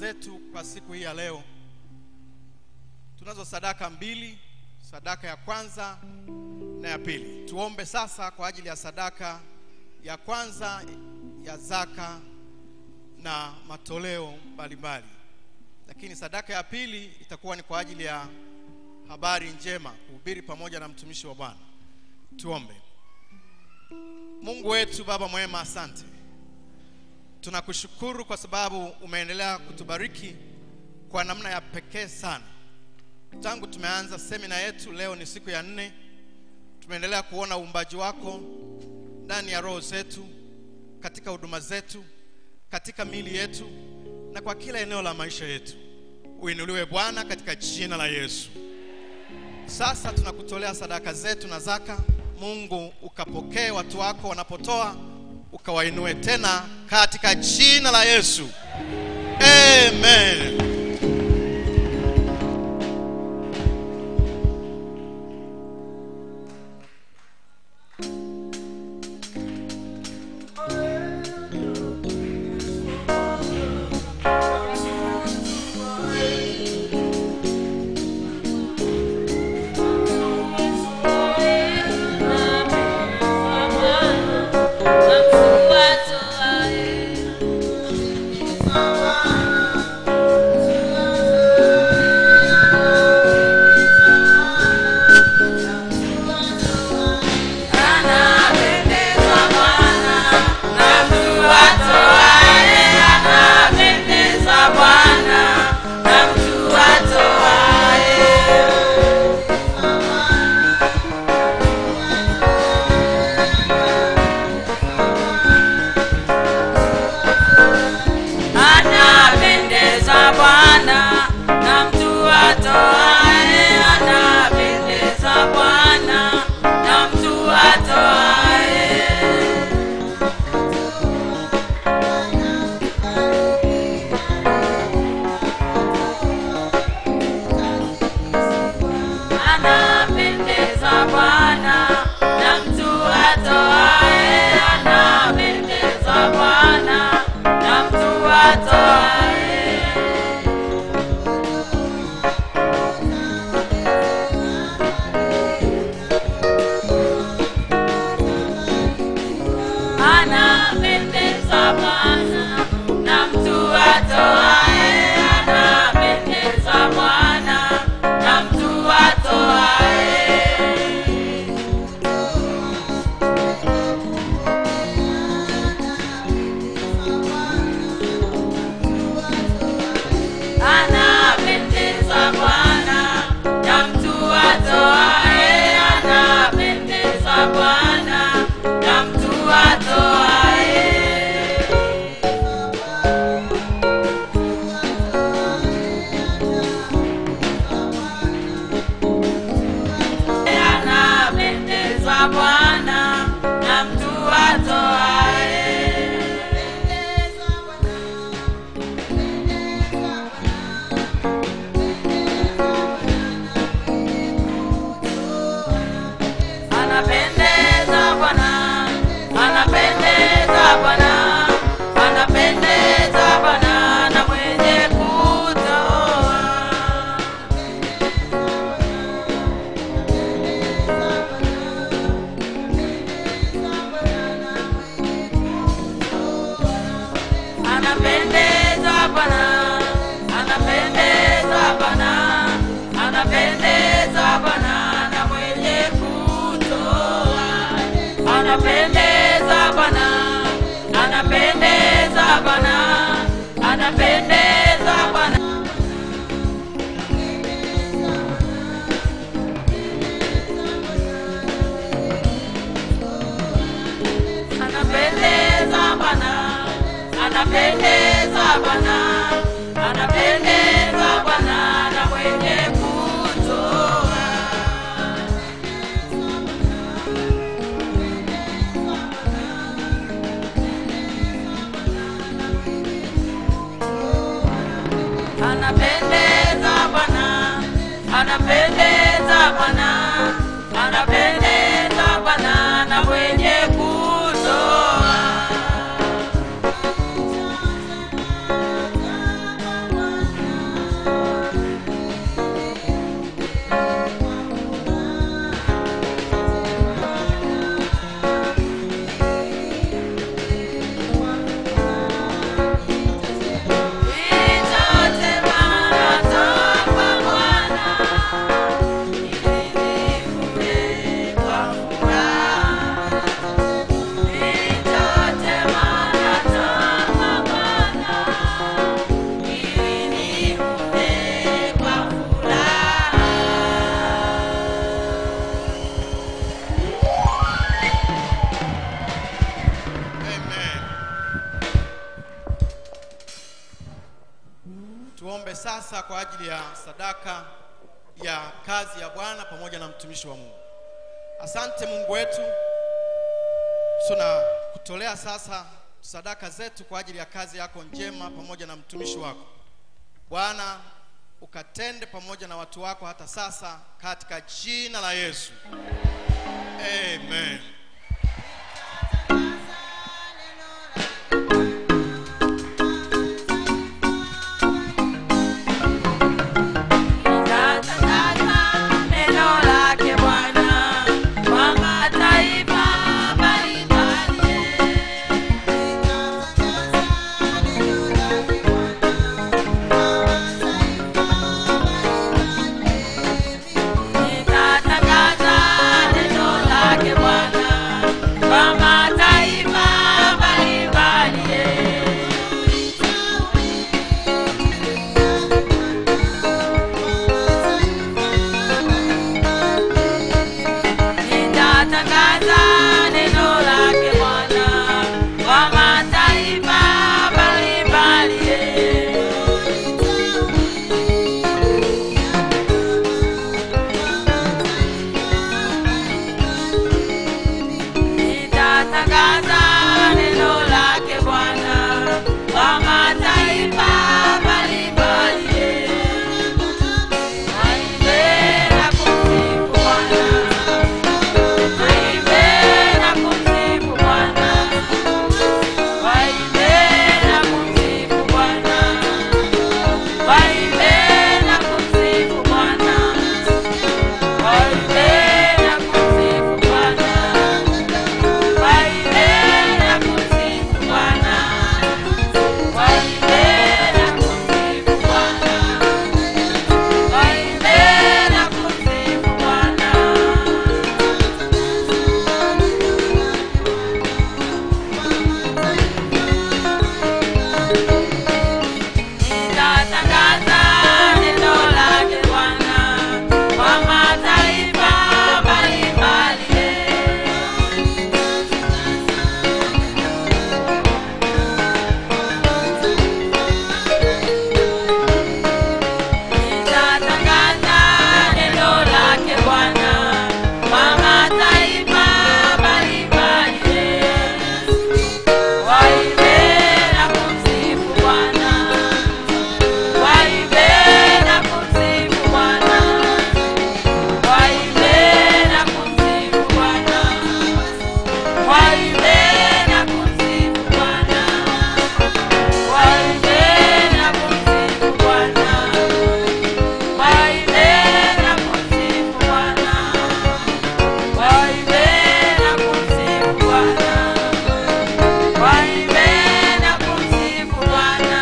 zetu kwa siku hii ya leo. Tunazo sadaka mbili, sadaka ya kwanza na ya pili. Tuombe sasa kwa ajili ya sadaka ya kwanza ya zaka na matoleo mbalimbali, lakini sadaka ya pili itakuwa ni kwa ajili ya habari njema, kuhubiri pamoja na mtumishi wa Bwana. Tuombe. Mungu wetu, Baba mwema, asante. Tunakushukuru kwa sababu umeendelea kutubariki kwa namna ya pekee sana. Tangu tumeanza semina yetu, leo ni siku ya nne, tumeendelea kuona uumbaji wako ndani ya roho zetu, katika huduma zetu, katika mili yetu na kwa kila eneo la maisha yetu. Uinuliwe Bwana katika jina la Yesu. Sasa tunakutolea sadaka zetu na zaka. Mungu ukapokee watu wako wanapotoa, ukawainue tena katika jina la Yesu, amen. Anapendeza Bwana na mtu atoaye, anapendeza Bwana na mtu atoaye. Anapendeza Bwana na mtu atoaye, anapendeza Bwana na mtu atoaye. Anapendeza Bwana na mtu atoaye, anapendeza Bwana na mtu atoaye. Anapendeza Bwana na mtu atoaye, anapendeza Bwana na mtu atoaye. Anapendeza Bwana na mtu atoaye. Anapendeza Bwana, anapendeza Bwana, anapendeza Bwana na mwenye kutoa. Anapendeza Bwana, anapendeza Bwana, anapendeza Bwana na mwenye kutoa. Anapendeza Bwana, anapendeza Bwana, anapendeza Bwana. Anapendeza Bwana, anapendeza Bwana, anapendeza Bwana na mwenye kutoa. Anapendeza Bwana, anapendeza Bwana, anapendeza Bwana na mwenye kutoa. tuombe sasa kwa ajili ya sadaka ya kazi ya bwana pamoja na mtumishi wa mungu asante mungu wetu tunakutolea sasa sadaka zetu kwa ajili ya kazi yako njema pamoja na mtumishi wako bwana ukatende pamoja na watu wako hata sasa katika jina la yesu amen Nitatangaza neno lake Bwana kwa mataifa mbalimbali. Nitatangaza neno lake Bwana kwa mataifa mbalimbali. Nitatangaza neno lake Bwana kwa mataifa mbalimbali. Nitatangaza neno lake Bwana kwa mataifa mbalimbali. Waimbe na kumsifu Bwana. Waimbe na kumsifu Bwana. Waimbe na kumsifu Bwana. Waimbe na kumsifu Bwana. Waimbe na kumsifu Bwana. Waimbe na kumsifu Bwana. Waimbe na kumsifu Bwana. Waimbe na kumsifu Bwana. Nitatangaza neno lake Bwana kwa mataifa mbalimbali. Nitatangaza neno lake Bwana kwa mataifa mbalimbali. Waimbe na kumsifu Bwana. Waimbe na kumsifu Bwana. Waimbe na kumsifu Bwana. Waimbe na kumsifu Bwana. Waimbe na kumsifu Bwana. Waimbe na kumsifu Bwana. Waimbe na kumsifu Bwana. Waimbe na kumsifu Bwana.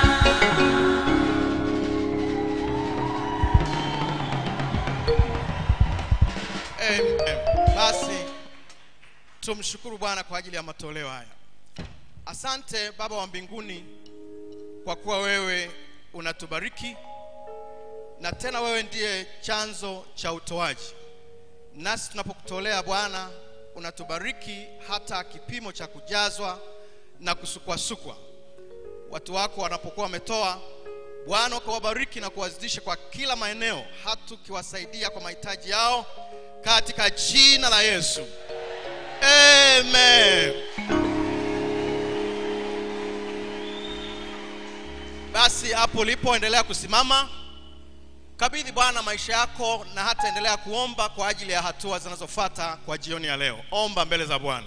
Amen. Basi tumshukuru Bwana kwa ajili ya matoleo haya. Asante Baba wa mbinguni kwa kuwa wewe unatubariki na tena wewe ndiye chanzo cha utoaji. Nasi tunapokutolea Bwana, unatubariki hata kipimo cha kujazwa na kusukwasukwa. Watu wako wanapokuwa wametoa, Bwana ukawabariki na kuwazidisha kwa kila maeneo, hata ukiwasaidia kwa mahitaji yao katika jina la Yesu. Amen. Basi hapo ulipo endelea kusimama, kabidhi Bwana maisha yako na hata endelea kuomba kwa ajili ya hatua zinazofuata kwa jioni ya leo. Omba mbele za Bwana.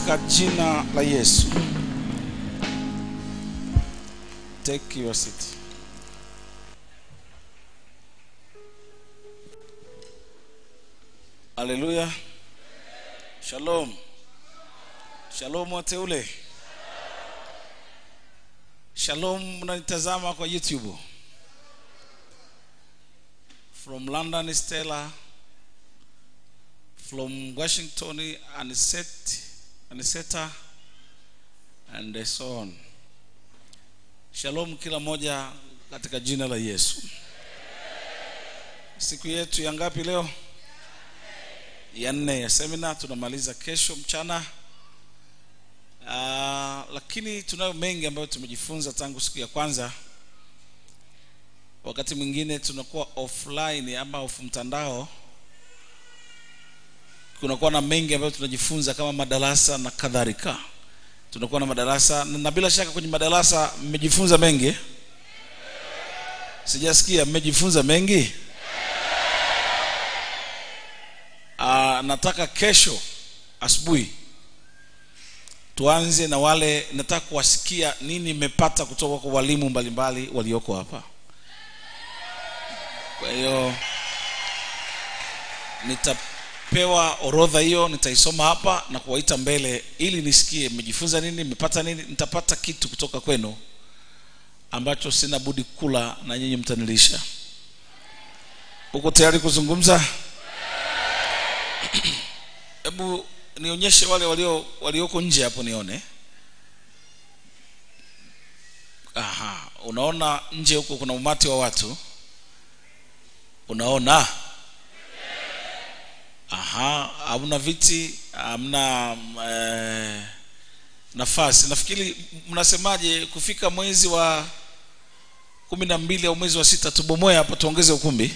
katika jina la Yesu. Take your seat. Haleluya. Shalom. Shalom wateule. Shalom mnanitazama kwa YouTube. From London Stella. From Washington Aniset Aniseta and so on. Shalom kila moja katika jina la Yesu. Siku yetu ya ngapi leo? Ya nne ya semina tunamaliza kesho mchana. Uh, lakini tunayo mengi ambayo tumejifunza tangu siku ya kwanza. Wakati mwingine tunakuwa offline ama off mtandao, kunakuwa na mengi ambayo tunajifunza kama madarasa na kadhalika. Tunakuwa na madarasa na bila shaka kwenye madarasa mmejifunza mengi. Sijasikia mmejifunza mengi. Uh, nataka kesho asubuhi tuanze na wale, nataka kuwasikia nini mmepata kutoka kwa walimu mbalimbali walioko hapa. Kwa hiyo nitapewa orodha hiyo, nitaisoma hapa na kuwaita mbele ili nisikie mmejifunza nini, mmepata nini. Nitapata kitu kutoka kwenu ambacho sina budi kula na nyinyi mtanilisha. Uko tayari kuzungumza? Hebu nionyeshe wale walio walioko nje hapo nione. Aha, unaona nje huko kuna umati wa watu. Unaona? Aha, hamna viti, hamna eh, nafasi. Nafikiri mnasemaje kufika mwezi wa kumi na mbili au mwezi wa sita tubomoe hapa tuongeze ukumbi?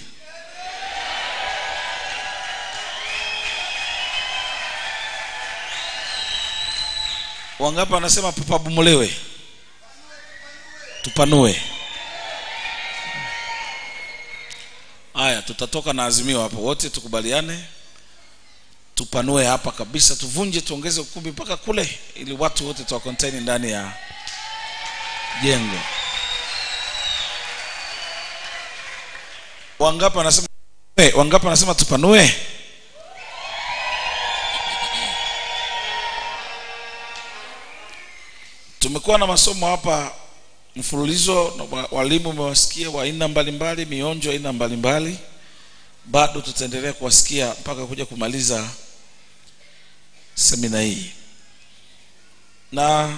Wangapi wanasema papabomolewe? Tupanue. Haya, tutatoka na azimio hapo, wote tukubaliane, tupanue hapa kabisa, tuvunje, tuongeze ukumbi mpaka kule, ili watu wote tuwa contain ndani ya jengo. Wangapi wanasema wangapi wanasema tupanue? tumekuwa na masomo hapa mfululizo na wa- walimu umewasikia wa aina mbalimbali mionjo aina mbalimbali bado tutaendelea kuwasikia mpaka kuja kumaliza semina hii na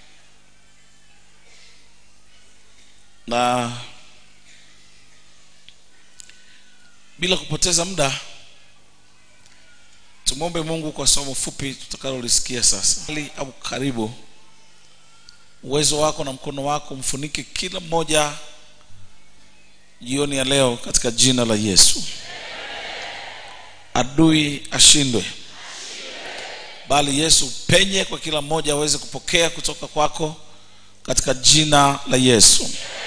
na bila kupoteza muda tumwombe mungu kwa somo fupi tutakalolisikia sasa Ali au karibu uwezo wako na mkono wako mfunike kila mmoja jioni ya leo katika jina la yesu adui ashindwe bali yesu penye kwa kila mmoja aweze kupokea kutoka kwako katika jina la yesu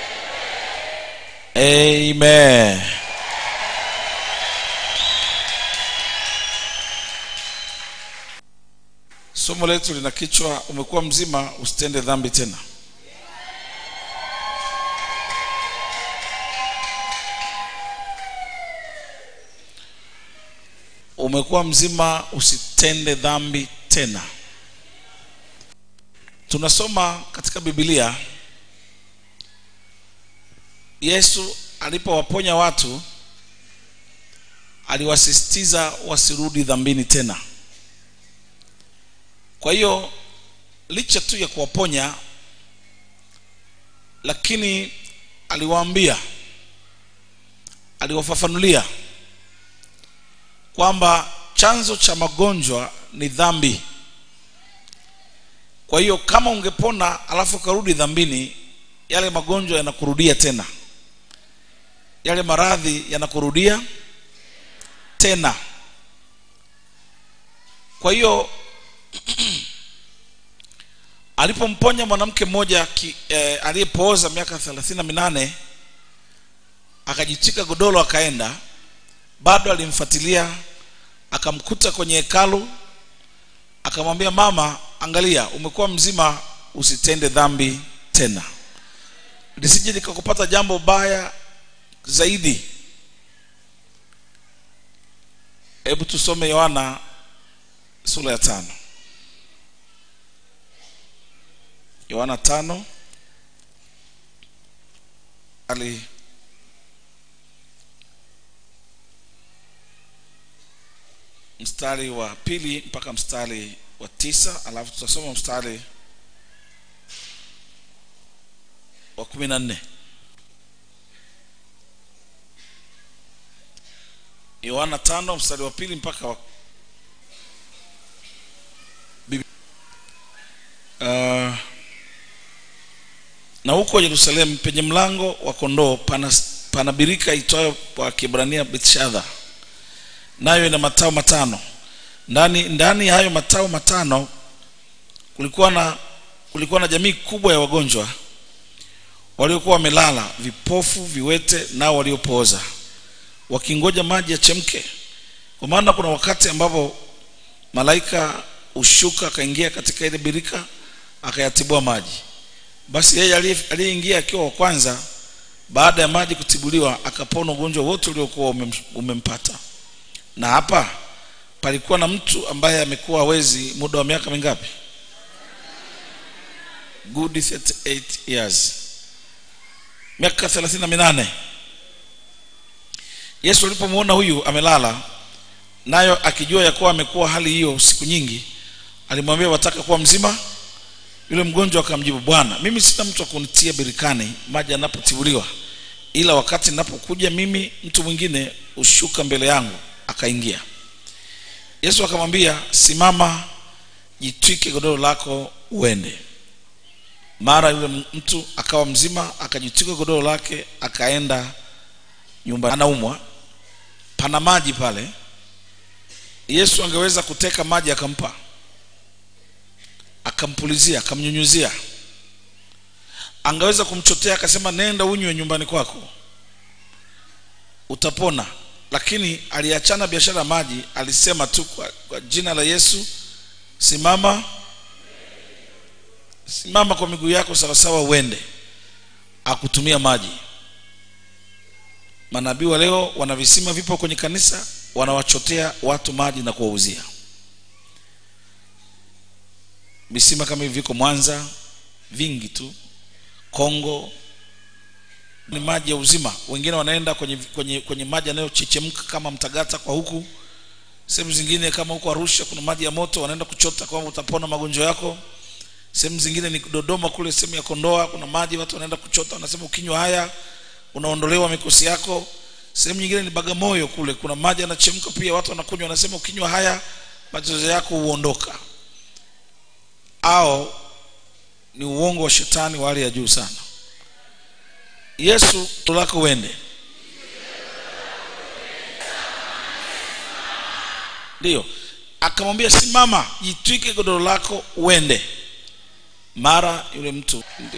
amen somo letu lina kichwa umekuwa mzima usitende dhambi tena umekuwa mzima usitende dhambi tena tunasoma katika bibilia yesu alipowaponya watu aliwasisitiza wasirudi dhambini tena kwa hiyo licha tu ya kuwaponya lakini aliwaambia aliwafafanulia kwamba chanzo cha magonjwa ni dhambi kwa hiyo kama ungepona alafu ukarudi dhambini yale magonjwa yanakurudia tena yale maradhi yanakurudia tena kwa hiyo alipomponya mwanamke mmoja ki- eh, aliyepooza miaka thelathini na minane akajitika godoro akaenda bado alimfuatilia akamkuta kwenye hekalu akamwambia mama angalia umekuwa mzima usitende dhambi tena lisije likakupata jambo baya zaidi hebu tusome yohana sura ya tano yohana tano ali mstari wa pili mpaka mstari wa tisa alafu tutasoma mstari wa kumi na nne yohana tano mstari wa pili mpaka wa Bibi- uh, na huko yerusalemu penye mlango wa kondoo pana, pana birika itwayo kwa kibrania bethshadha nayo ina matao matano ndani ndani ya hayo matao matano kulikuwa na kulikuwa na jamii kubwa ya wagonjwa waliokuwa wamelala vipofu viwete nao waliopooza wakingoja maji yachemke kwa maana kuna wakati ambapo malaika ushuka akaingia katika ile birika akayatibua maji basi yeye aliye- aliyeingia akiwa wa kwanza baada ya maji kutibuliwa akapona ugonjwa wote uliokuwa umem- umempata na hapa palikuwa na mtu ambaye amekuwa hawezi muda wa miaka mingapi good 38 years miaka 38 yesu alipomwona huyu amelala nayo akijua ya kuwa amekuwa hali hiyo siku nyingi alimwambia wataka kuwa mzima yule mgonjwa akamjibu bwana mimi sina mtu wa kunitia birikani maji yanapotibuliwa ila wakati ninapokuja mimi mtu mwingine ushuka mbele yangu akaingia yesu akamwambia simama jitwike godoro lako uende mara yule mtu akawa mzima akajitwika godoro lake akaenda nyumba anaumwa pana maji pale yesu angeweza kuteka maji akampa akampulizia akamnyunyuzia angeweza kumchotea akasema nenda unywe nyumbani kwako utapona lakini aliachana biashara ya maji alisema tu kwa, kwa jina la yesu simama simama kwa miguu yako sawasawa uende akutumia maji manabii wa leo wana visima vipo kwenye kanisa wanawachotea watu maji na kuwauzia visima kama hivi viko mwanza vingi tu kongo ni maji ya uzima wengine wanaenda kwenye, kwenye, kwenye maji yanayochechemka kama mtagata kwa huku sehemu zingine kama huko arusha kuna maji ya moto wanaenda kuchota kwamba utapona magonjwa yako sehemu zingine ni dodoma kule sehemu ya kondoa kuna maji watu wanaenda kuchota wanasema ukinywa haya unaondolewa mikosi yako sehemu nyingine ni bagamoyo kule kuna maji yanachemka pia watu wanakunywa wanasema ukinywa haya matatizo yako huondoka au ni uongo wa shetani wa hali ya juu sana yesu lako uende ndiyo akamwambia simama jitwike godoro lako uende mara yule mtu ndiyo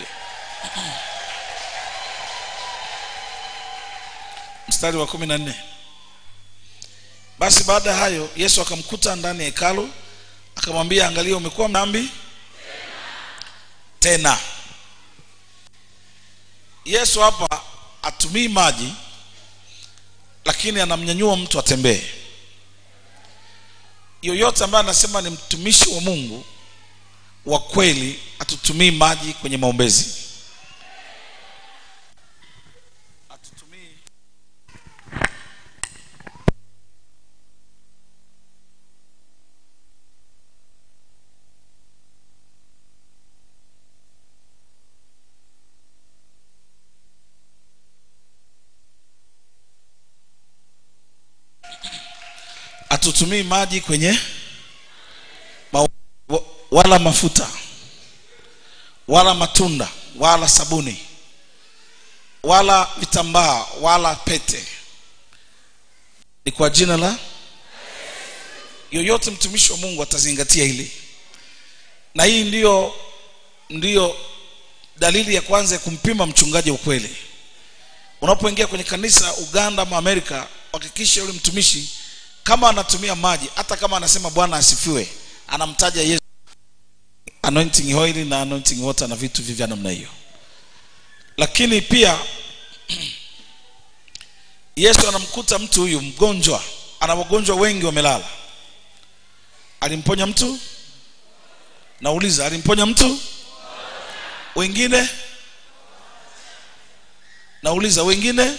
mstari wa kumi na nne basi baada ya hayo yesu akamkuta ndani ya hekalu akamwambia angalia umekuwa mdhambi tena yesu hapa atumii maji lakini anamnyanyua mtu atembee yoyote ambaye anasema ni mtumishi wa mungu wa kweli atutumii maji kwenye maombezi atutumii atutumii maji kwenye ma, wa- wala mafuta wala matunda wala sabuni wala vitambaa wala pete ni kwa jina la yoyote mtumishi wa mungu atazingatia hili na hii ndiyo ndiyo dalili ya kwanza ya kumpima mchungaji ukweli unapoingia kwenye kanisa uganda ama amerika hakikisha yule mtumishi kama anatumia maji hata kama anasema bwana asifiwe anamtaja yesu anointing oil na anointing water na vitu vivya namna hiyo lakini pia yesu anamkuta mtu huyu mgonjwa ana wagonjwa wengi wamelala alimponya mtu nauliza alimponya mtu wengine nauliza wengine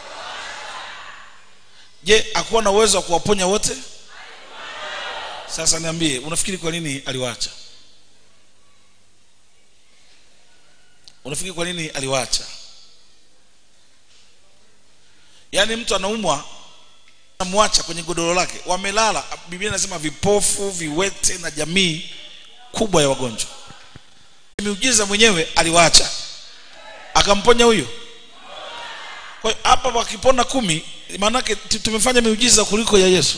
je akuwa na uwezo wa kuwaponya wote sasa niambie unafikiri kwa nini aliwaacha unafikiri kwa nini aliwaacha yaani mtu anaumwa namwacha kwenye godoro lake wamelala biblia inasema vipofu viwete na jamii kubwa ya wagonjwa miujiza mwenyewe aliwaacha akamponya huyo kwa hiyo hapa wakipona kumi maanake tu- tumefanya miujiza kuliko ya yesu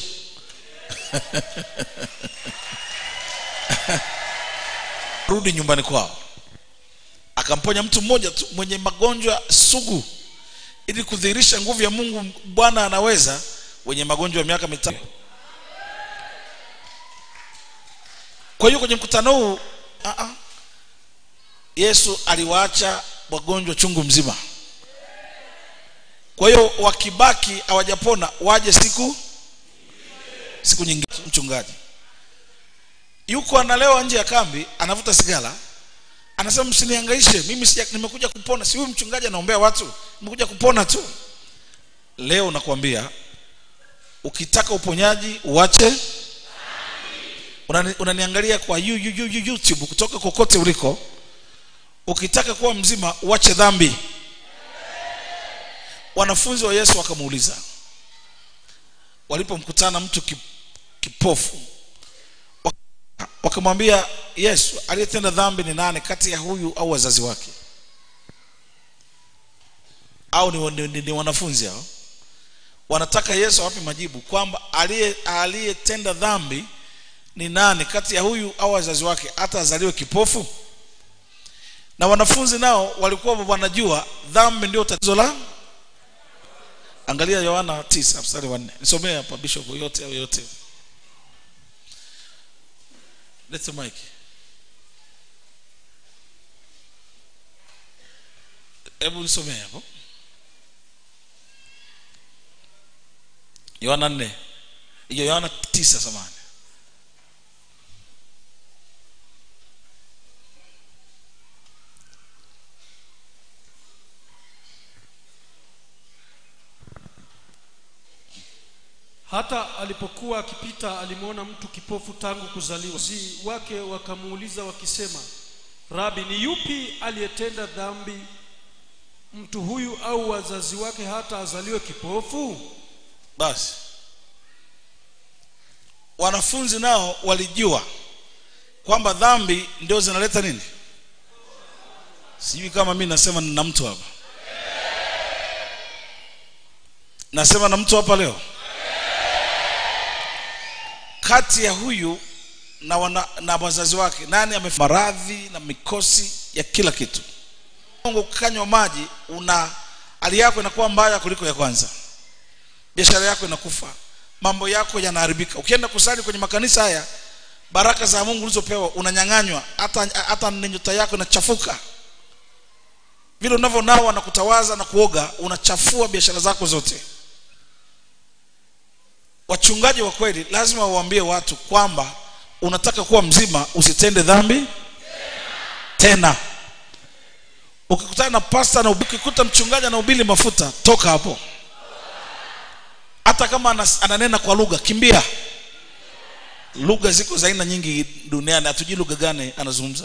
rudi nyumbani kwao akamponya mtu mmoja tu mwenye magonjwa sugu ili kudhihirisha nguvu ya mungu bwana anaweza wenye magonjwa ya miaka mitano kwa hiyo kwenye mkutano huu ah, ah, yesu aliwaacha wagonjwa chungu mzima kwa hiyo wakibaki hawajapona waje siku siku nyingine mchungaji yuko analewa nje ya kambi anavuta sigara anasema msinihangaishe mimi sija, nimekuja kupona si huyu mchungaji anaombea watu nimekuja kupona tu leo nakwambia ukitaka uponyaji uache unani- unaniangalia kwa yu, yu, yu, yu, youtube kutoka kokote uliko ukitaka kuwa mzima uache dhambi wanafunzi wa yesu wakamuuliza walipomkutana mtu ki- kipofu waka- wakamwambia yesu aliyetenda dhambi ni nane kati ya huyu au wazazi wake au ni, ni, ni, ni wanafunzi hao wanataka yesu awape majibu kwamba aliye aliyetenda dhambi ni nani kati ya huyu au wazazi wake hata azaliwe kipofu na wanafunzi nao walikuwa wanajua dhambi ndio tatizo la angalia yohana 9 mstari wa 4 nisomee hapa bishop yote au yote lete mic hebu nisomee hapo yohana 4 hiyo yohana 9 samani hata alipokuwa akipita alimwona mtu kipofu tangu kuzaliwa zi wake wakamuuliza wakisema rabi ni yupi aliyetenda dhambi mtu huyu au wazazi wake hata azaliwe kipofu basi wanafunzi nao walijua kwamba dhambi ndio zinaleta nini sijui kama mi nasema na mtu hapa nasema na mtu hapa leo kati ya huyu na, wana, na wazazi wake nani ame maradhi na mikosi ya kila kitu Mungu ukanywa maji una hali yako inakuwa mbaya kuliko ya kwanza biashara yako inakufa mambo yako yanaharibika ukienda kusali kwenye makanisa haya baraka za mungu ulizopewa unanyang'anywa hata hata nyota yako inachafuka vile unavyonawa na kutawaza na kuoga unachafua biashara zako zote wachungaji wa kweli lazima wawaambie watu kwamba unataka kuwa mzima usitende dhambi tena ukikutana na pasta na ukikuta mchungaji anahubiri mafuta toka hapo hata kama anas- ananena kwa lugha kimbia lugha ziko za aina nyingi duniani hatujui lugha gani anazungumza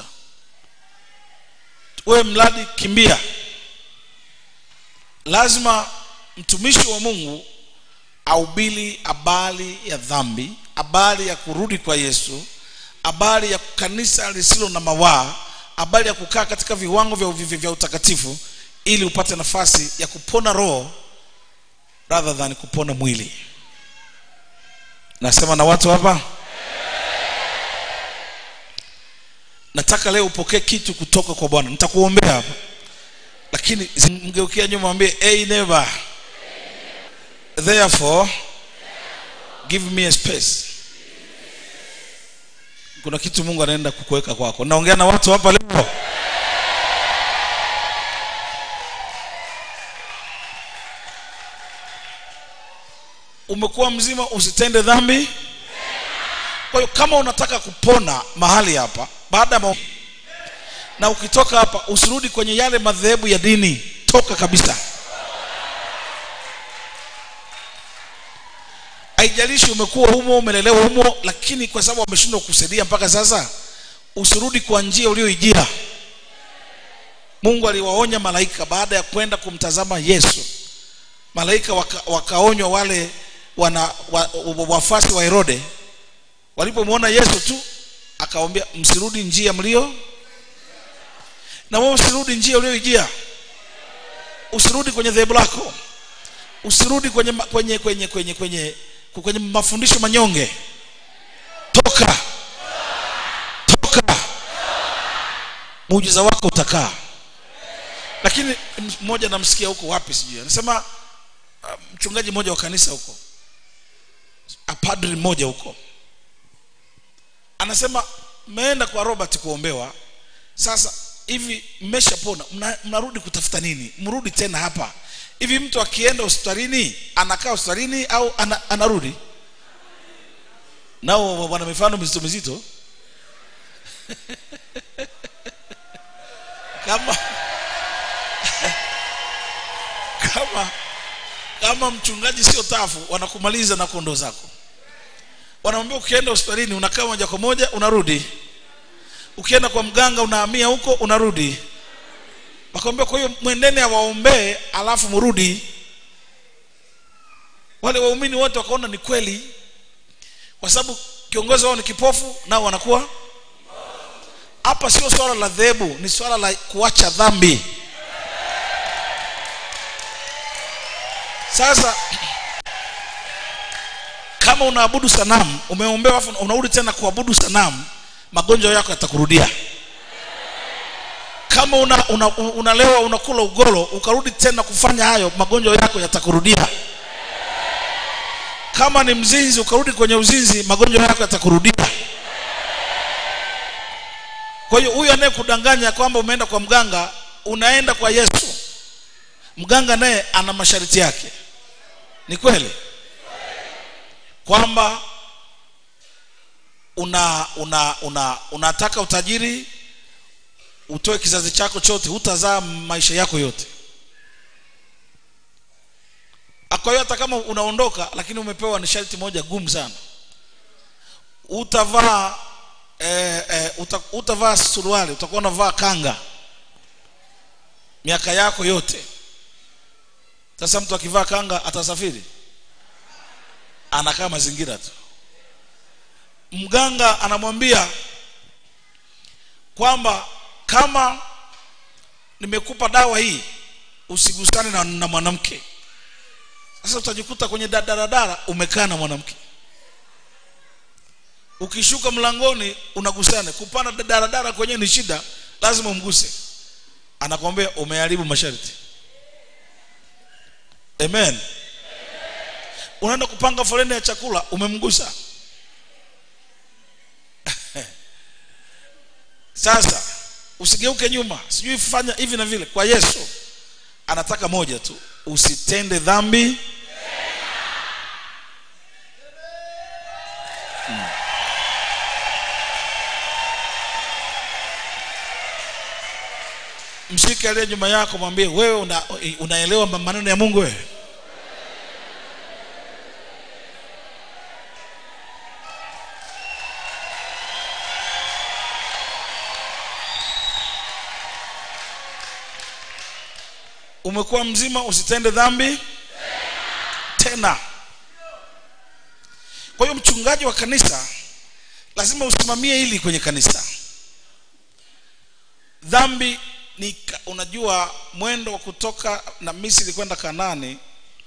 wewe mradi kimbia lazima mtumishi wa mungu ahubiri habari ya dhambi habari ya kurudi kwa yesu habari ya kanisa lisilo na mawaa habari ya kukaa katika viwango vya, vya, vya utakatifu ili upate nafasi ya kupona roho rather than kupona mwili nasema na watu hapa nataka leo upokee kitu kutoka kwa bwana nitakuombea hapa lakini mgeukia nyuma mwambie hey neighbor therefore give me a space kuna kitu mungu anaenda kukuweka kwako naongea na watu hapa leo umekuwa mzima usitende dhambi kwa hiyo kama unataka kupona mahali hapa baada ya mao- na ukitoka hapa usirudi kwenye yale madhehebu ya dini toka kabisa haijalishi umekuwa humo umelelewa humo lakini kwa sababu wameshindwa kukusaidia mpaka sasa usirudi kwa njia ulioijia mungu aliwaonya malaika baada ya kwenda kumtazama yesu malaika waka, wakaonywa wale wana wa, wa, wafasi wa herode walipomwona yesu tu akawambia msirudi njia mlio na wewe usirudi njia ulioijia usirudi kwenye dhehebu lako usirudi kwenye ma- kwenye kwenye kwenye kwenye kwenye mafundisho manyonge toka toka muujiza wako utakaa lakini mmoja namsikia huko wapi sijui anasema uh, mchungaji mmoja wa kanisa huko a padri mmoja huko anasema mmeenda kwa robert kuombewa sasa hivi mmeshapona mna- mnarudi kutafuta nini mrudi tena hapa hivi mtu akienda hospitalini anakaa hospitalini au ana, anarudi nao wana mifano mizito mizito kama kama kama mchungaji sio tafu wanakumaliza na kondoo zako wanamwambia ukienda hospitalini unakaa moja kwa moja unarudi ukienda kwa mganga unahamia huko unarudi wakamwambia kwa hiyo mwendeni awaombee alafu mrudi wale waumini wote wakaona ni kweli kwa sababu kiongozi wao ni kipofu nao wanakuwa hapa sio swala la dhehebu ni swala la kuacha dhambi sasa kama unaabudu sanamu umeombewa afu unarudi tena kuabudu sanamu magonjwa yako yatakurudia kama una, una, unalewa unakula ugoro ukarudi tena kufanya hayo magonjwa yako yatakurudia kama ni mzinzi ukarudi kwenye uzinzi magonjwa yako yatakurudia kwa hiyo huyu anayekudanganya kwamba umeenda kwa mganga unaenda kwa yesu mganga naye ana masharti yake ni kweli kwamba una una una unataka utajiri utoe kizazi chako chote hutazaa maisha yako yote kwa hiyo hata kama unaondoka lakini umepewa ni sharti moja gumu sana utavaa eh, eh, uta, utavaa suruali utakuwa unavaa kanga miaka yako yote sasa mtu akivaa kanga atasafiri anakaa mazingira tu mganga anamwambia kwamba kama nimekupa dawa hii usigusane na, na mwanamke sasa utajikuta kwenye da- daradara umekaa na mwanamke ukishuka mlangoni unagusana kupanda da- daradara kwenyewe ni shida lazima umguse anakwambia umeharibu masharti amen unaenda kupanga foleni ya chakula umemgusa sasa usigeuke nyuma sijui fanya hivi na vile kwa yesu anataka moja tu usitende dhambi Mm. mshike aliye nyuma yako mwambie wewe una, unaelewa maneno ya mungu wewe umekuwa mzima usitende dhambi tena kwa hiyo mchungaji wa kanisa lazima usimamie hili kwenye kanisa dhambi ni ka- unajua mwendo wa kutoka na misri kwenda kanani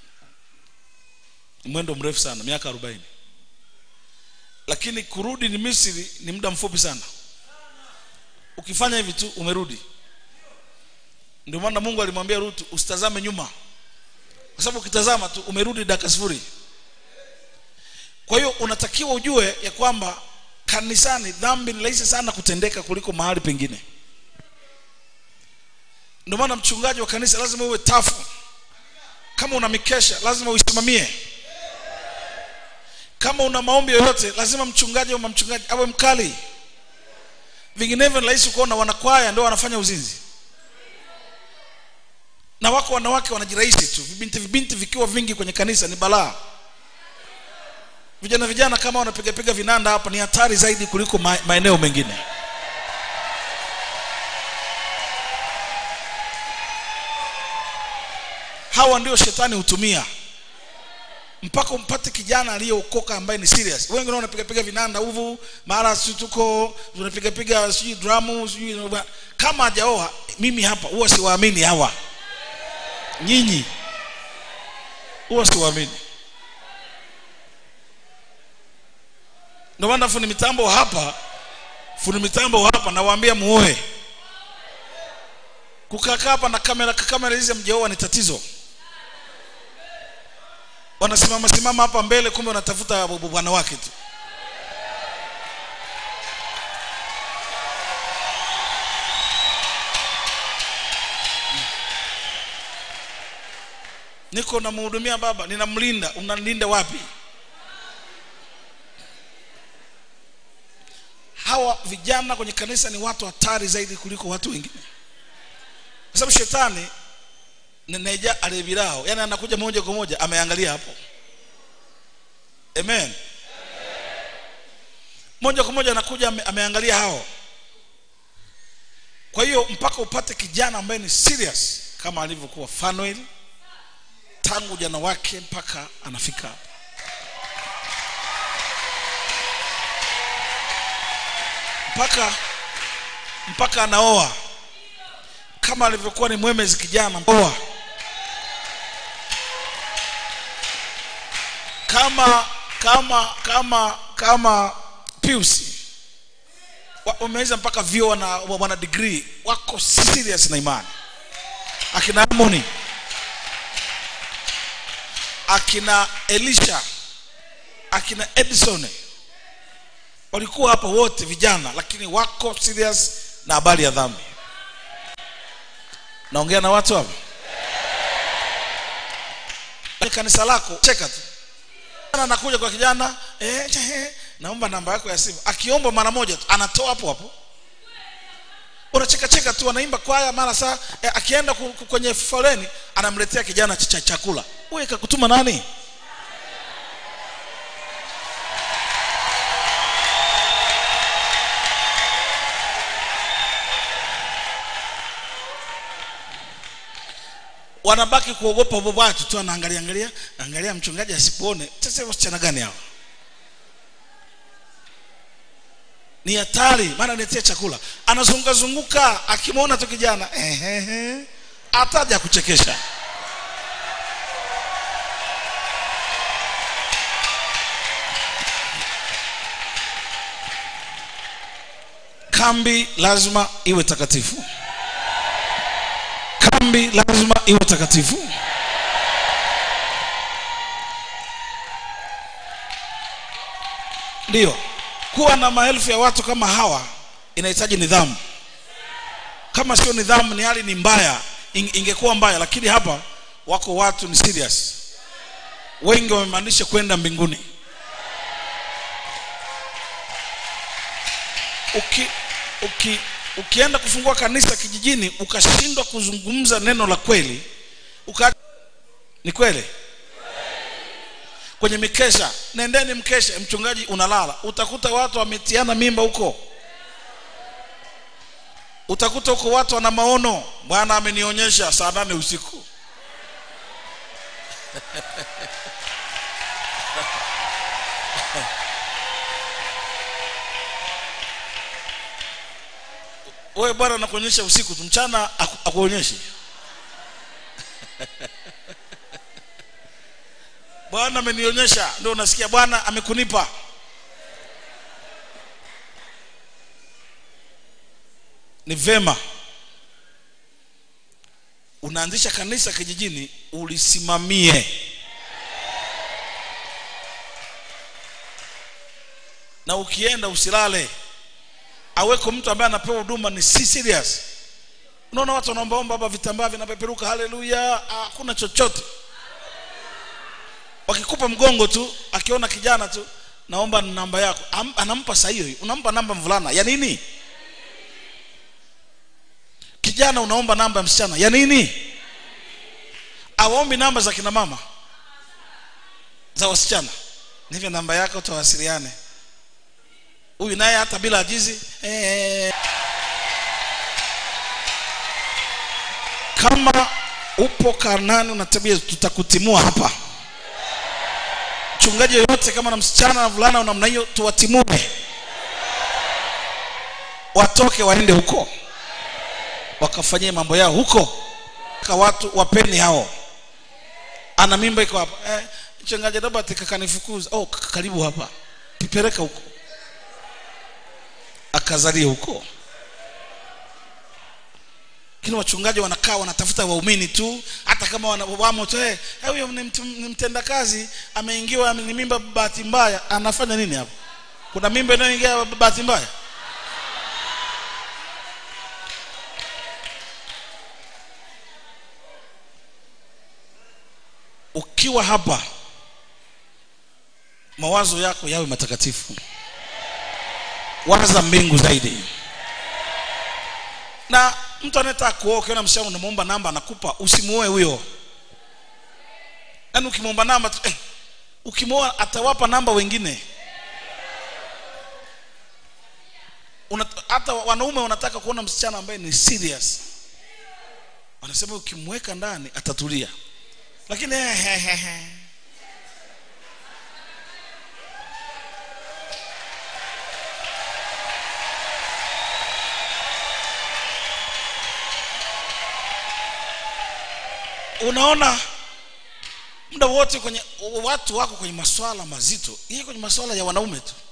ni mwendo mrefu sana miaka arobaini lakini kurudi ni misri ni muda mfupi sana ukifanya hivi tu umerudi ndio maana mungu alimwambia rutu usitazame nyuma kwa sababu ukitazama tu umerudi dakika sifuri kwa hiyo unatakiwa ujue ya kwamba kanisani dhambi ni rahisi sana kutendeka kuliko mahali pengine ndio maana mchungaji wa kanisa lazima uwe tafu kama una mikesha lazima uisimamie kama una maombi yoyote lazima mchungaji ama mchungaji awe mkali vinginevyo ni rahisi kuona wanakwaya ndio wanafanya uzinzi na wako wanawake wanajirahisi tu vibinti vibinti vikiwa vingi kwenye kanisa ni balaa vijana vijana kama wanapigapiga vinanda hapa ni hatari zaidi kuliko ma- maeneo mengine hawa ndio shetani hutumia mpaka umpate kijana aliyeokoka ambaye ni serious wengi wanapiga piga vinanda huvu mara si tuko tunapiga piga sijui dramu sijui kama hajaoa mimi hapa huwa siwaamini hawa nyinyi huwa siwaamini ndio maana fundi mitambo wa hapa fundi mitambo wa hapa nawaambia muoe kukaa hapa na kamera kamera hizi mjaoa ni tatizo wanasimama simama hapa mbele kumbe wanatafuta bu- bu- bwana wake tu niko namhudumia baba ninamlinda unamlinda wapi hawa vijana kwenye kanisa ni watu hatari zaidi kuliko watu wengine kwa sababu shetani neneja alebirao yani anakuja moja kwa moja ameangalia hapo amen moja kwa moja anakuja ame, ameangalia hao kwa hiyo mpaka upate kijana ambaye ni serious kama alivyokuwa Fanuel tangu jana wake mpaka anafika hapa mpaka mpaka anaoa kama alivyokuwa ni mwemezi kijana oa kama kama kama kama Pius Wa- wameweza mpaka vyo wana, wana degree wako serious na imani akina Harmony akina Elisha akina Edison walikuwa hapa wote vijana lakini wako serious na habari ya dhambi naongea na watu hapa Kwenye kanisa lako cheka tu Kijana anakuja kwa kijana eh, eh, naomba namba yako ya simu akiomba mara moja tu anatoa hapo hapo unacheka cheka tu anaimba kwaya mara saa eh, akienda ku- ku- kwenye foleni anamletea kijana ch- cha chakula wewe kakutuma nani wanabaki kuogopa watu tu anaangalia angalia angalia mchungaji asipoone sasa wasichana gani hao ni hatari maana niletea chakula anazunguka zunguka akimwona tu kijana ehehe ataja kuchekesha kambi lazima iwe takatifu kambi lazima iwe takatifu ndiyo kuwa na maelfu ya watu kama hawa inahitaji nidhamu kama sio nidhamu ni hali ni mbaya ing- ingekuwa mbaya lakini hapa wako watu ni serious wengi wamemaanisha kwenda mbinguni uki, uki, ukienda kufungua kanisa kijijini ukashindwa kuzungumza neno la kweli uka ni kweli kwenye mikesha nendeni mkesha mchungaji unalala utakuta watu wametiana mimba huko utakuta huko watu wana maono bwana amenionyesha saa nane usiku wewe bwana anakuonyesha usiku tu mchana aku- akuonyeshi bwana amenionyesha ndio unasikia bwana amekunipa ni vema unaanzisha kanisa kijijini ulisimamie na ukienda usilale aweko mtu ambaye anapewa huduma ni si serious unaona watu wanaombaomba hapa vitambaa vinapeperuka haleluya hakuna chochote wakikupa mgongo tu akiona kijana tu naomba namba yako Am, anampa saa hiyo hiyo. unampa namba mvulana ya nini kijana unaomba namba ya msichana ya nini awaombi namba za kina mama za wasichana nivyo namba yako tawasiliane huyu naye hata bila ajizi eh, kama upo karnani una tabia tutakutimua hapa mchungaji yoyote kama na msichana na vulana wa namna hiyo tuwatimue watoke waende huko wakafanyie mambo yao huko ka watu wapeni hao ana mimba iko hapa eh, mchungaji robert kakanifukuza oh kaka, karibu hapa pipeleka huko akazalie huko lakini wachungaji wanakaa wanatafuta waumini tu hata kama wana- wamo tu eh, eh, huyo ni mtu- ni mtendakazi ameingiwa ni mimba bahati mbaya anafanya nini hapo kuna mimba inayoingia bahati mbaya ukiwa hapa mawazo yako yawe matakatifu waza mbingu zaidi na mtu anayetaka kuoa ukiona msichana unamwomba namba anakupa usimuoe huyo yaani ukimwomba namba tu, eh, ukimwoa atawapa namba wengine Una, hata wanaume wanataka kuona msichana ambaye ni serious wanasema ukimweka ndani atatulia lakini eh, eh, eh, eh. unaona muda wote kwenye watu wako kwenye maswala mazito yeye kwenye maswala ya wanaume tu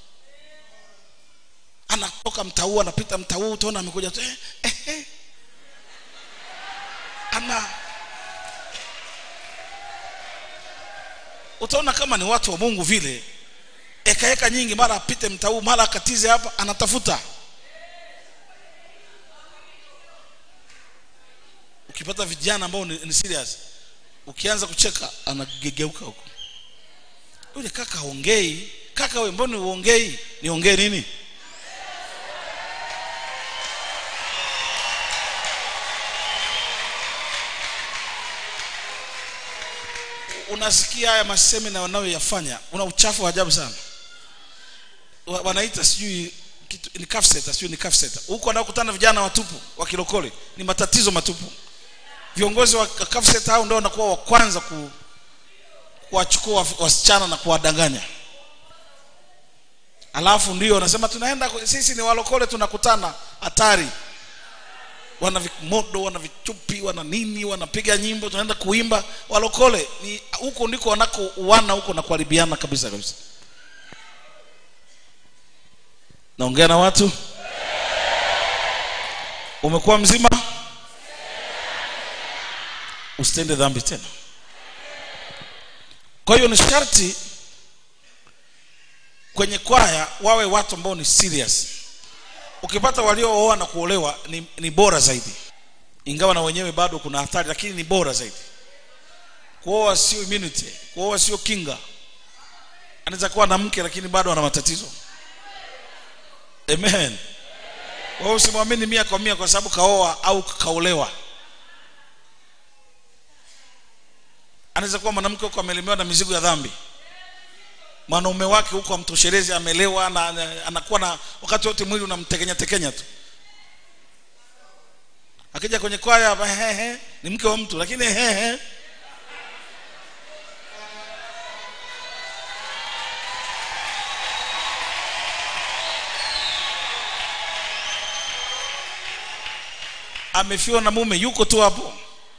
anatoka mtauu anapita mtauu utaona amekuja tu eh, eh, eh. ana utaona kama ni watu wa mungu vile ekaeka nyingi mara apite mtauu mara akatize hapa anatafuta ukipata vijana ambao ni, ni serious ukianza kucheka anagegeuka huko yule kaka haongei kaka we mbona uongei niongee nini unasikia haya masemina wanayoyafanya una uchafu wa ajabu sana Wa- wanaita sijui kitu ni kafseta sijui ni kafseta huko wanaokutana vijana watupu wa kilokole ni matatizo matupu viongozi wa kafseta hao ndio wanakuwa wa kwanza ku kuwachukua wasichana na kuwadanganya alafu ndio wanasema tunaenda ku- sisi ni walokole tunakutana hatari wana vimodo wana vichupi wana nini wanapiga nyimbo tunaenda kuimba walokole ni huko ndiko wanako uana huko na kuharibiana kabisa kabisa naongea na watu umekuwa mzima usitende dhambi tena kwa hiyo ni sharti kwenye kwaya wawe watu ambao ni serious ukipata waliooa na kuolewa ni, ni bora zaidi ingawa na wenyewe bado kuna hatari lakini ni bora zaidi kuoa sio immunity kuoa sio kinga anaweza kuwa na mke lakini bado ana matatizo amen wewe usimwamini mia kwa mia kwa sababu kaoa au kaolewa anaweza kuwa mwanamke huko amelemewa na mizigo ya dhambi mwanaume wake huko amtoshelezi amelewa na, na, anakuwa na wakati wote mwili unamtekenya tekenya tu akija kwenye kwaya hapa, he, he, ni mke wa mtu lakini he, he. amefiwa na mume yuko tu hapo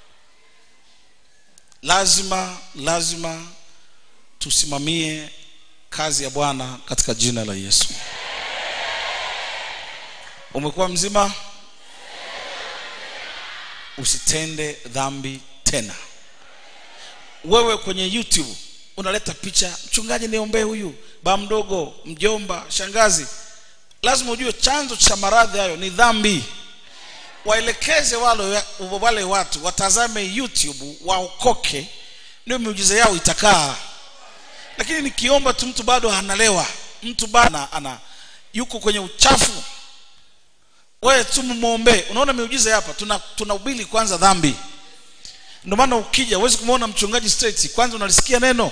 lazima lazima tusimamie kazi ya bwana katika jina la yesu umekuwa mzima usitende dhambi tena wewe kwenye youtube unaleta picha mchungaji niombee huyu baa mdogo mjomba shangazi lazima ujue chanzo cha maradhi hayo ni dhambi waelekeze wale, wale watu watazame youtube waokoke ndio miujiza yao itakaa lakini nikiomba tu mtu bado analewa mtu bado ana, ana yuko kwenye uchafu wewe tu mwombee unaona miujiza hapa tuna tunahubiri kwanza dhambi ndio maana ukija huwezi kumwona mchungaji straight kwanza unalisikia neno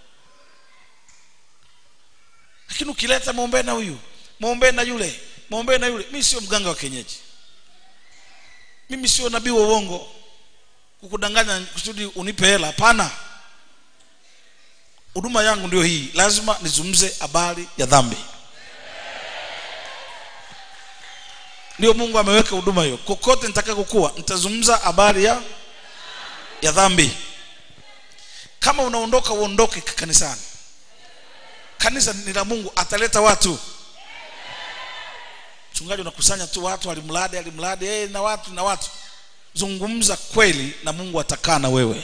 lakini ukileta mwombee na huyu mwombee na yule mwombee na yule mimi sio mganga wa kienyeji mimi sio nabii wa uongo kukudanganya kusudi unipe hela hapana huduma yangu ndio hii lazima nizungumze habari ya dhambi ndio mungu ameweka huduma hiyo kokote nitakakokuwa nitazungumza habari ya ya dhambi kama unaondoka uondoke kanisani kanisa ni la mungu ataleta watu mchungaji unakusanya tu watu alimradi alimradi hey, na watu na watu zungumza kweli na mungu atakaa na wewe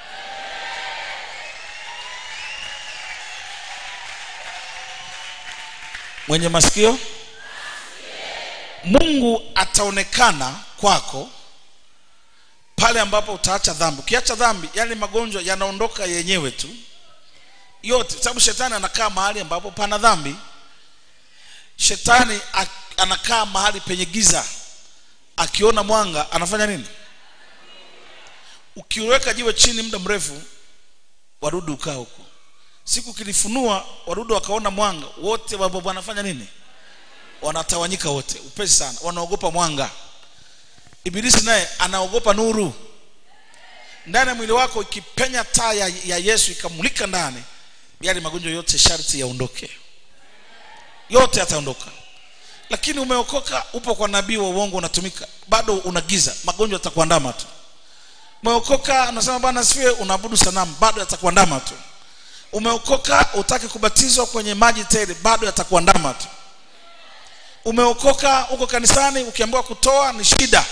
mwenye masikio mungu ataonekana kwako pale ambapo utaacha dhambi ukiacha dhambi yale magonjwa yanaondoka yenyewe tu yote sababu shetani anakaa mahali ambapo pana dhambi shetani ak- anakaa mahali penye giza akiona mwanga anafanya nini ukiweka jiwe chini muda mrefu wadudu ukaa huko siku kilifunua wadudu wakaona mwanga wote wa- wanafanya nini wanatawanyika wote upesi sana wanaogopa mwanga ibilisi naye anaogopa nuru ndani ya mwili wako ikipenya taa ya, ya yesu ikamulika ndani yale magonjwa yote sharti yaondoke yote yataondoka lakini umeokoka upo kwa nabii wa uongo unatumika bado unagiza magonjwa yatakuandama tu umeokoka unasema bwana asifiwe unaabudu sanamu bado yatakuandama tu umeokoka utaki kubatizwa kwenye maji tele bado yatakuandama tu umeokoka uko kanisani ukiambiwa kutoa ni shida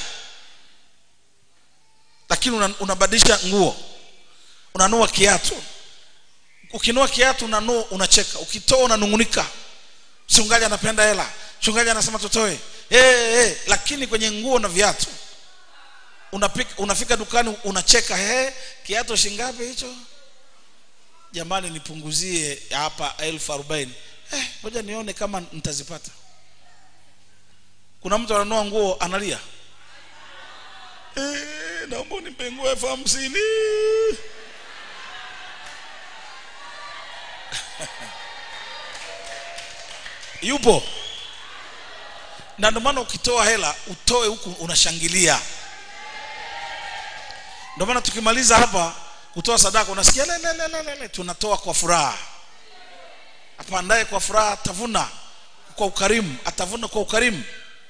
lakini una- unabadilisha nguo unanua kiatu ukinua kiatu unanua unacheka ukitoa unanungunika mchungaji anapenda hela mchungaji anasema tutoe hey, hey. lakini kwenye nguo na viatu unapika, unafika dukani unacheka hey, kiatu shingapi hicho jamani nipunguzie hapa elfu arobaini eh, ngoja nione kama nitazipata kuna mtu ananua nguo analia eh, naomba unipe nguo elfu hamsini yupo na ndio maana ukitoa hela utoe huku unashangilia ndio maana tukimaliza hapa kutoa sadaka unasikia lelelelele tunatoa kwa furaha apandaye kwa furaha atavuna kwa ukarimu atavuna kwa ukarimu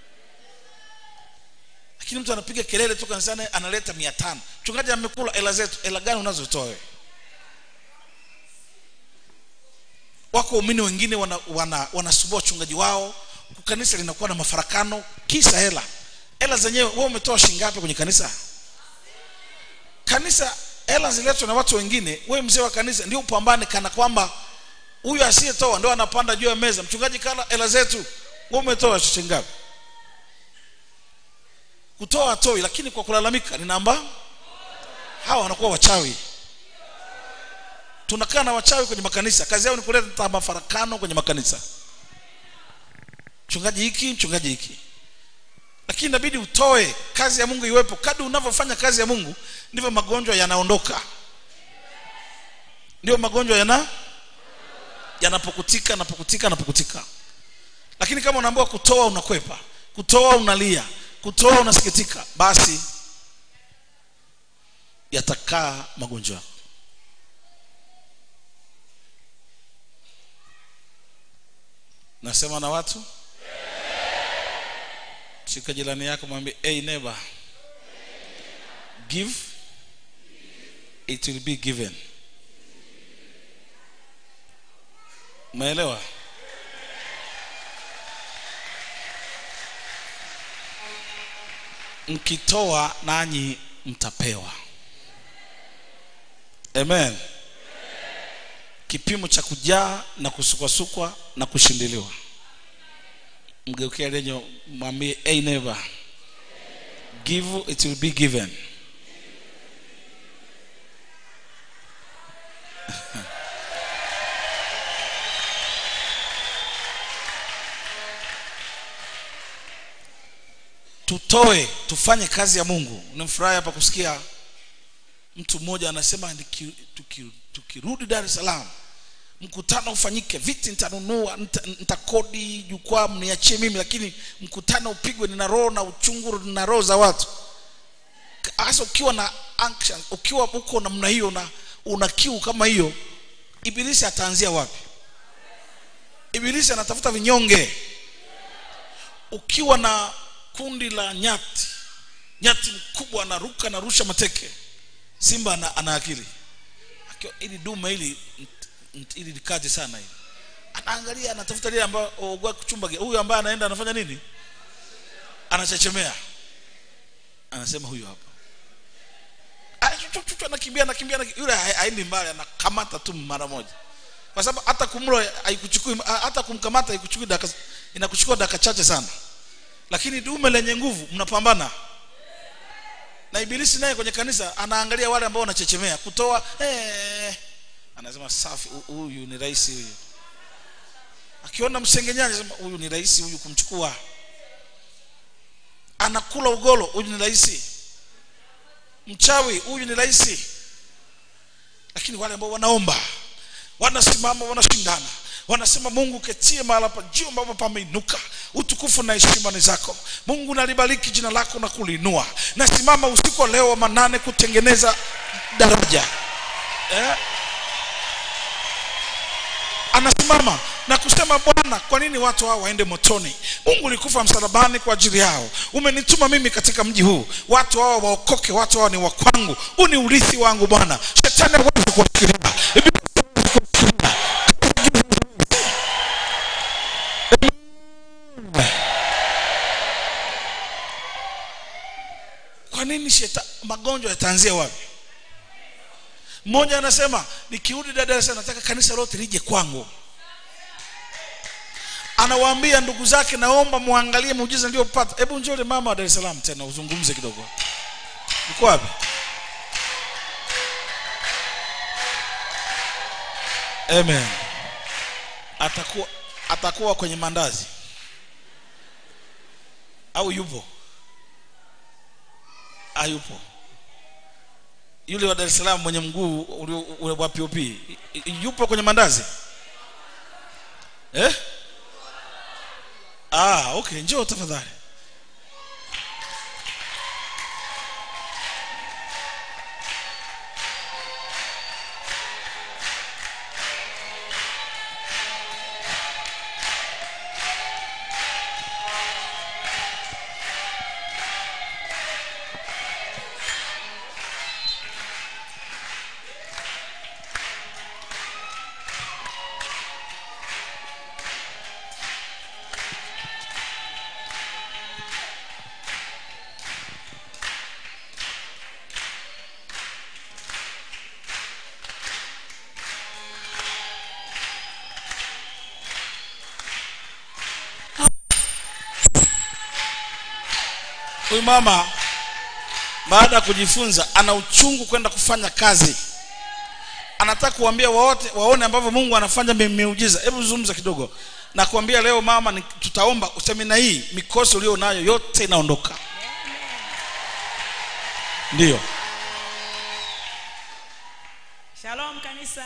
lakini mtu anapiga kelele tu kanisani analeta mia tano mchungaji amekula hela zetu hela gani unazotoa wewe wako waumini wengine wanasumbua wana, wana wachungaji wao kanisa linakuwa na mafarakano kisa hela hela zenyewe wewe umetoa shingapi kwenye kanisa kanisa hela ziletwe na watu wengine wewe mzee wa kanisa ndio upambane kana kwamba huyu asiyetoa ndio anapanda juu ya meza mchungaji kala hela zetu wewe umetoa shingapi kutoa atoi lakini kwa kulalamika ni namba hawa wanakuwa wachawi tunakaa na wachawi kwenye makanisa kazi yao ni kuleta mafarakano kwenye makanisa mchungaji hiki mchungaji hiki lakini inabidi utoe kazi ya mungu iwepo kadri unavyofanya kazi ya mungu ndivyo magonjwa yanaondoka ndio magonjwa yana yanapokutika napokutika napokutika lakini kama unaambiwa kutoa unakwepa kutoa unalia kutoa unasikitika basi yatakaa magonjwa yako nasema na watu shika jirani yako mwambie hey neighbor give it will be given umeelewa mkitoa nanyi mtapewa amen kipimo cha kujaa na kusukwasukwa na kushindiliwa mgeukia lenye mwambie hey neighbor give it will be given tutoe tufanye kazi ya mungu nimfurahi hapa kusikia mtu mmoja anasema "Niki- tuki- tukirudi dar es salaam mkutano ufanyike viti nitanunua nita- nitakodi jukwaa mniachie mimi lakini mkutano upigwe nina roho na uchungu nina roho za watu hasa ukiwa na anxious, ukiwa uko namna hiyo na una kiu kama hiyo ibilisi ataanzia wapi ibilisi anatafuta vinyonge ukiwa na kundi la nyati nyati mkubwa anaruka anarusha mateke simba ana, ana akili Akiwa- ili dume hili nt- nt- ili likaje sana hili anaangalia anatafuta lile ambayo ogwa kuchumba ge- huyu ambaye anaenda anafanya nini anachechemea anasema huyu hapa Ah, chu- chu- chu- anakimbia anakimbia anakimbia. yule ha- haendi mbali anakamata tu mara moja kwa sababu hata kumlo haikuchukui hata kumkamata haikuchukui dakika inakuchukua dakika chache sana lakini dume lenye nguvu mnapambana na ibilisi naye kwenye kanisa anaangalia wale ambao wanachechemea kutoa eh, anasema safi hu- huyu ni rahisi huyu akiona msengenyaji anasema huyu ni rahisi huyu kumchukua anakula ugolo huyu ni rahisi mchawi huyu ni rahisi lakini wale ambao wanaomba wanasimama wanashindana wanasema mungu ketie mahala pa juu ambapo pameinuka utukufu na heshima ni zako mungu nalibariki jina lako na kuliinua nasimama usiku wa leo wa manane kutengeneza daraja eh? anasimama na kusema bwana kwa nini watu hao waende motoni mungu ulikufa msalabani kwa ajili yao umenituma mimi katika mji huu watu hao waokoke watu hao ni wa kwangu huu ni urithi wangu bwana shetani hawezi kuwafikiria Ibilisi hawezi kuwafikiria. kwa nini sheta magonjwa yataanzia wapi mmoja anasema nikirudi dada Dar es Salaam nataka kanisa lote lije kwangu anawaambia ndugu zake naomba muangalie muujiza niliyopata hebu njole mama wa Dar es Salaam tena uzungumze kidogo uko wapi amen atakuwa atakuwa kwenye mandazi au yupo hayupo yule wa Dar es Salaam mwenye mguu ulio ule wa POP i- i- yupo kwenye mandazi eh ah okay njoo tafadhali huyu mama baada ya kujifunza ana uchungu kwenda kufanya kazi anataka kuambia waote waone ambavyo mungu anafanya mi- miujiza hebu zungumza kidogo na kuambia leo mama ni, tutaomba semina hii mikosi ulio nayo yote inaondoka ndiyo Shalom kanisa.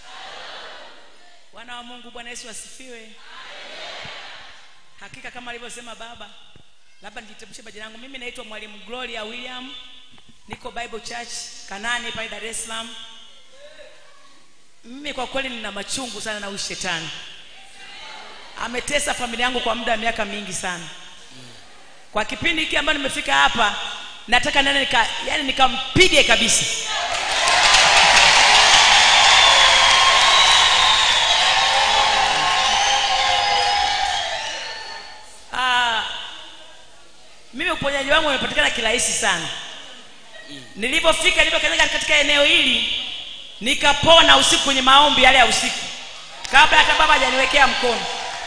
Wana wa Mungu, Bwana Yesu asifiwe. Hakika kama alivyosema baba, labda nijitambulishe majina yangu. Mimi naitwa Mwalimu Gloria William, niko Bible Church Kanani pale Dar es Salaam. Mimi kwa kweli nina machungu sana na huyu shetani. Ametesa familia yangu kwa muda wa miaka mingi sana. Kwa kipindi hiki ambacho nimefika hapa, nataka nene nika, yani nikampige kabisa. Ah, mimi uponyaji wangu umepatikana kirahisi sana nilipofika nilipokanyaga katika eneo hili nikapona usiku kwenye maombi yale ya usiku kabla hata baba hajaniwekea mkono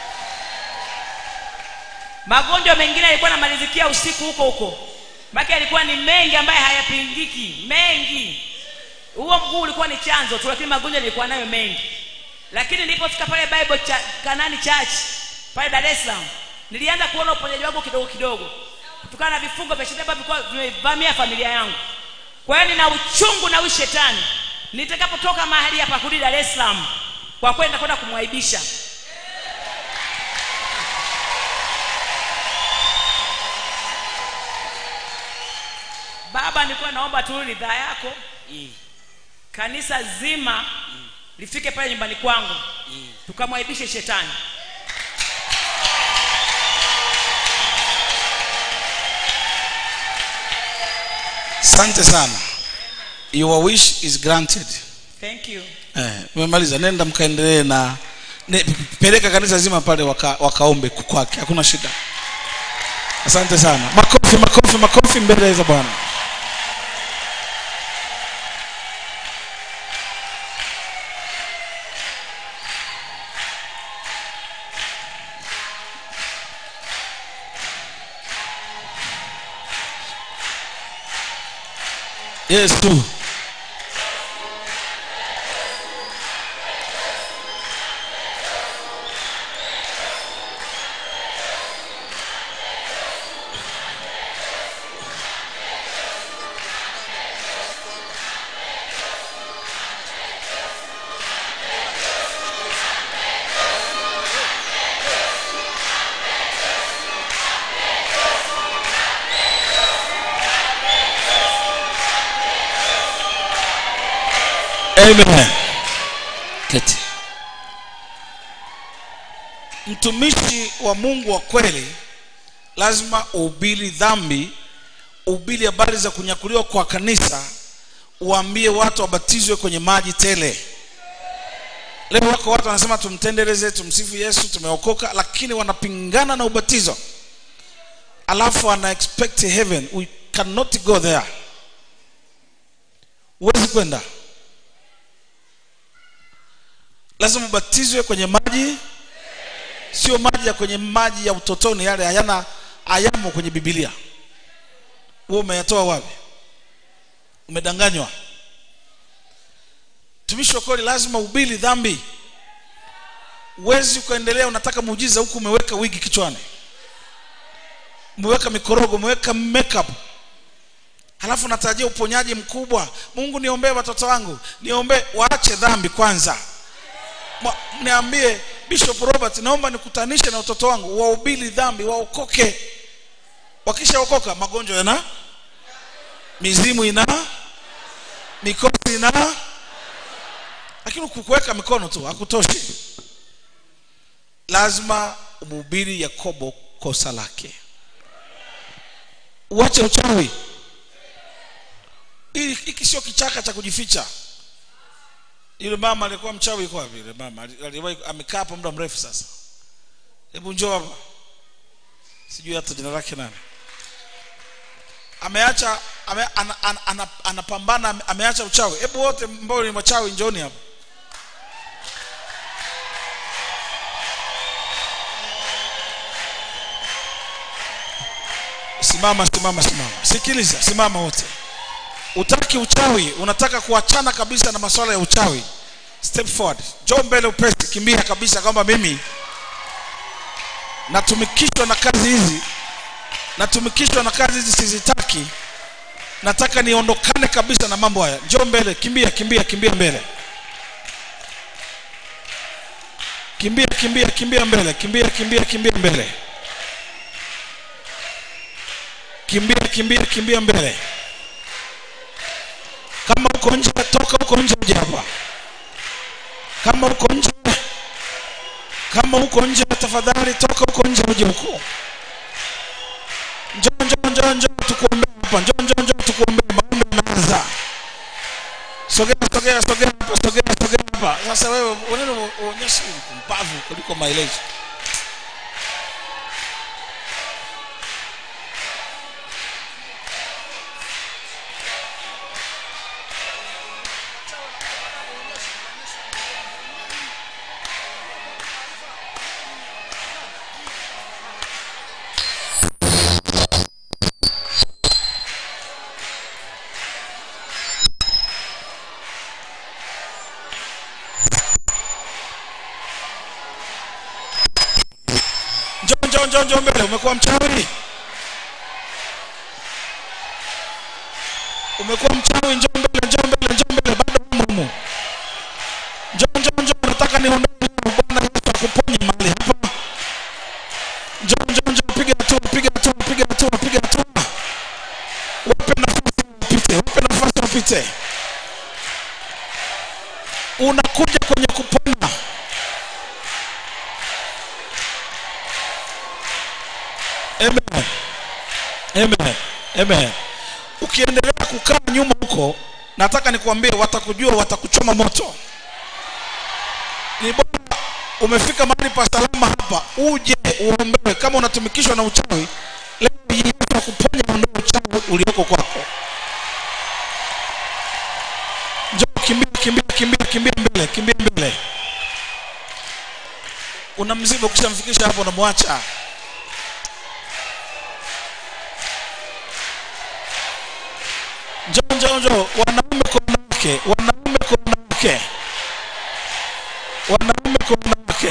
magonjwa mengine yalikuwa namalizikia usiku huko huko make yalikuwa ni mengi ambaye hayapingiki mengi huo mguu ulikuwa ni chanzo tu lakini magonjwa nilikuwa nayo mengi lakini nilipofika pale bible cha, kanani church pale dar es salaam nilianza kuona uponyaji wangu kidogo kidogo kutokana na vifungo vya shetani ambavyo vilikuwa vimevamia familia yangu kwa hiyo nina uchungu na huyu shetani nitakapotoka mahali hapa kurudi dar es salaam kwa kweli nitakwenda kumwaibisha baba nilikuwa naomba tu ridhaa yako kanisa zima lifike pale nyumbani kwangu tukamwaibishe shetani asante sana your wish is granted thank you eh, umemaliza nenda mkaendelee na ne, peleka kanisa zima pale waka, wakaombe kwake hakuna shida asante sana makofi makofi makofi mbele za bwana yesu amen keti mtumishi wa mungu wa kweli lazima uhubiri dhambi uhubiri habari za kunyakuliwa kwa kanisa uambie watu wabatizwe kwenye maji tele leo wako watu wanasema tumtendeleze tumsifu yesu tumeokoka lakini wanapingana na ubatizo alafu ana expect heaven we cannot go there huwezi kwenda lazima ubatizwe kwenye maji sio maji ya kwenye maji ya utotoni yale hayana hayamo kwenye bibilia wewe umeyatoa wapi umedanganywa tumishi wa kweli lazima ubili dhambi uwezi ukaendelea unataka muujiza huku umeweka wigi kichwani umeweka mikorogo umeweka makeup halafu natarajia uponyaji mkubwa mungu niombee watoto wangu niombee waache dhambi kwanza Mwa- niambie bishop robert naomba nikutanishe na watoto wangu waubili dhambi waokoke wakishaokoka magonjwa yana mizimu ina mikosi ina lakini kukuweka mikono tu hakutoshi lazima umhubiri yakobo kosa lake uache uchawi Hili- hiki sio kichaka cha kujificha yule mama alikuwa mchawi yuko wapi yule mama Ali- aliwahi amekaa hapo muda mrefu sasa hebu njoo hapa sijui hata jina lake nani ameacha ame, ana, ana, ana, anapambana ame- ameacha uchawi hebu wote ambao ni wachawi njooni hapa simama simama simama sikiliza simama wote utaki uchawi unataka kuachana kabisa na masuala ya uchawi step forward njoo mbele upesi kimbia kabisa kwamba mimi natumikishwa na kazi hizi natumikishwa na kazi hizi sizitaki nataka niondokane kabisa na mambo haya njoo mbele kimbia kimbia kimbia mbele kimbia kimbia kimbia mbele kimbia kimbia kimbia mbele kimbia kimbia kimbia mbele kama uko nje toka uko nje uje hapa kama uko nje kama uko nje tafadhali toka uko nje uje huko njoo njoo njoo njoo tukuombea hapa njoo njoo njoo tukuombea maombi yanaanza sogea sogea sogea hapa sogea sogea hapa sasa wewe unaona uonyeshe mpumbavu kuliko maelezo njoo njoo njoo njoo mbele umekuwa mchawi umekuwa mchawi njoo mbele njoo mbele njoo mbele bado umo humo njoo njoo njoo nataka niondoe leo bwana yesu akuponye mahali hapa njoo njoo njoo piga hatua piga hatua piga hatua piga hatua wape nafasi wapite wape nafasi wapite unakuja kwenye kupona amen amen amen ukiendelea kukaa nyuma huko nataka nikuambie watakujua watakuchoma moto ni bora umefika mahali pa salama hapa uje uombewe kama unatumikishwa na uchawi leo yesu akuponya ondoe uchawi ulioko kwako njoo kimbia kimbia kimbia kimbia mbele kimbia mbele una mzigo ukishamfikisha hapo unamwacha njoo njoo njoo wanaume kwa wanawake wanaume kwa wanawake wanaume kwa wanawake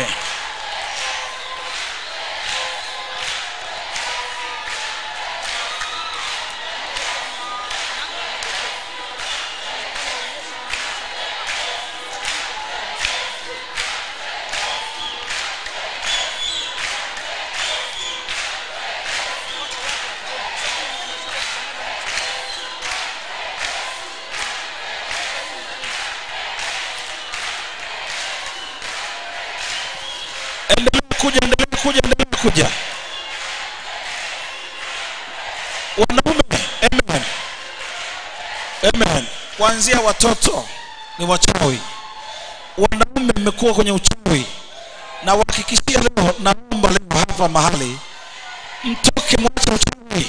endelea kuja endelea kuja endelea kuja wanaume amen amen kuanzia watoto ni wachawi wanaume mmekuwa kwenye uchawi na wahakikishia leo naomba leo hapa mahali mtoke mwache uchawi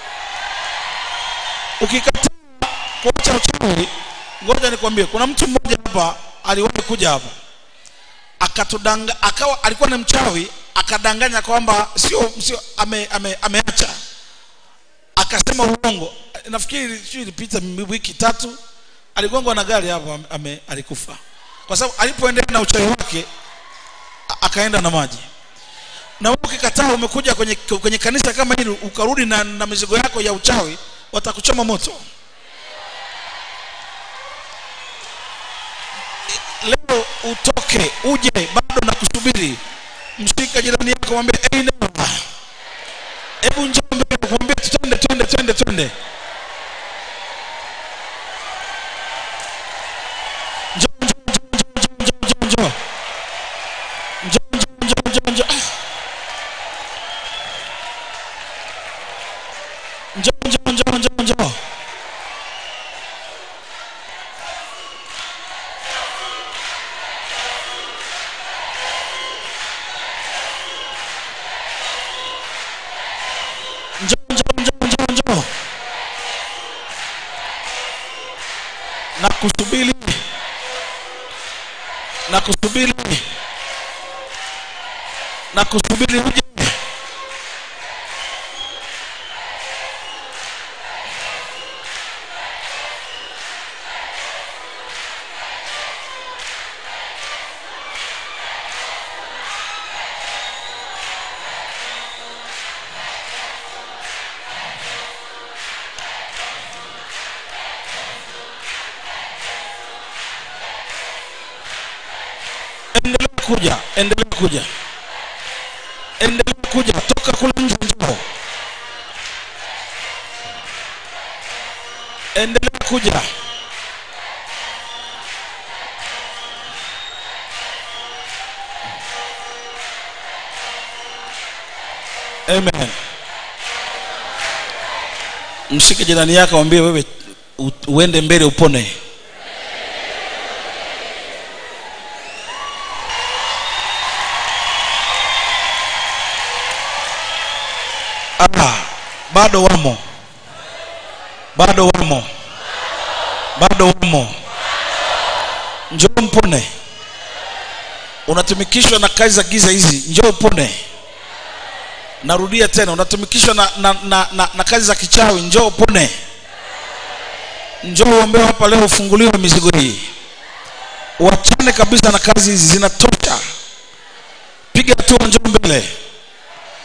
ukikataa kuacha uchawi ngoja nikwambie kuna mtu mmoja hapa aliwahi kuja hapa akatudanga akawa alikuwa ni mchawi akadanganya kwamba sio sio ame, ame, ameacha akasema uongo nafikiri sio ilipita wiki tatu aligongwa na gari hapo ame, ame, alikufa kwa sababu alipoendelea na uchawi wake a- akaenda na maji na wewe ukikataa umekuja kwenye, kwenye kanisa kama hili ukarudi na, na mizigo yako ya uchawi watakuchoma moto leo utoke uje bado na kusubiri mshika jirani yako mwambie hey, neighbor, hebu njoo mbele mwambie twende twende twende twende njoo njoo njoo njoo njoo njoo njoo njoo njoo njoo njoo njoo Ah. njoo njoo njoo njoo njoo njoo njoo njoo njoo njoo na kusubiri na kusubiri na kusubiri uje endelea kuja endelea kuja endelea kuja toka kule nje njoo endelea kuja amen mshike jirani yako mwambie wewe u- uende mbele upone ah, bado wamo bado wamo bado wamo njoo mpone unatumikishwa na kazi za giza hizi njoo upone narudia tena unatumikishwa na, na, na, na, na kazi za kichawi njoo upone njoo uombewe hapa leo ufunguliwe mizigo hii wachane kabisa na kazi hizi zinatosha piga hatua njoo mbele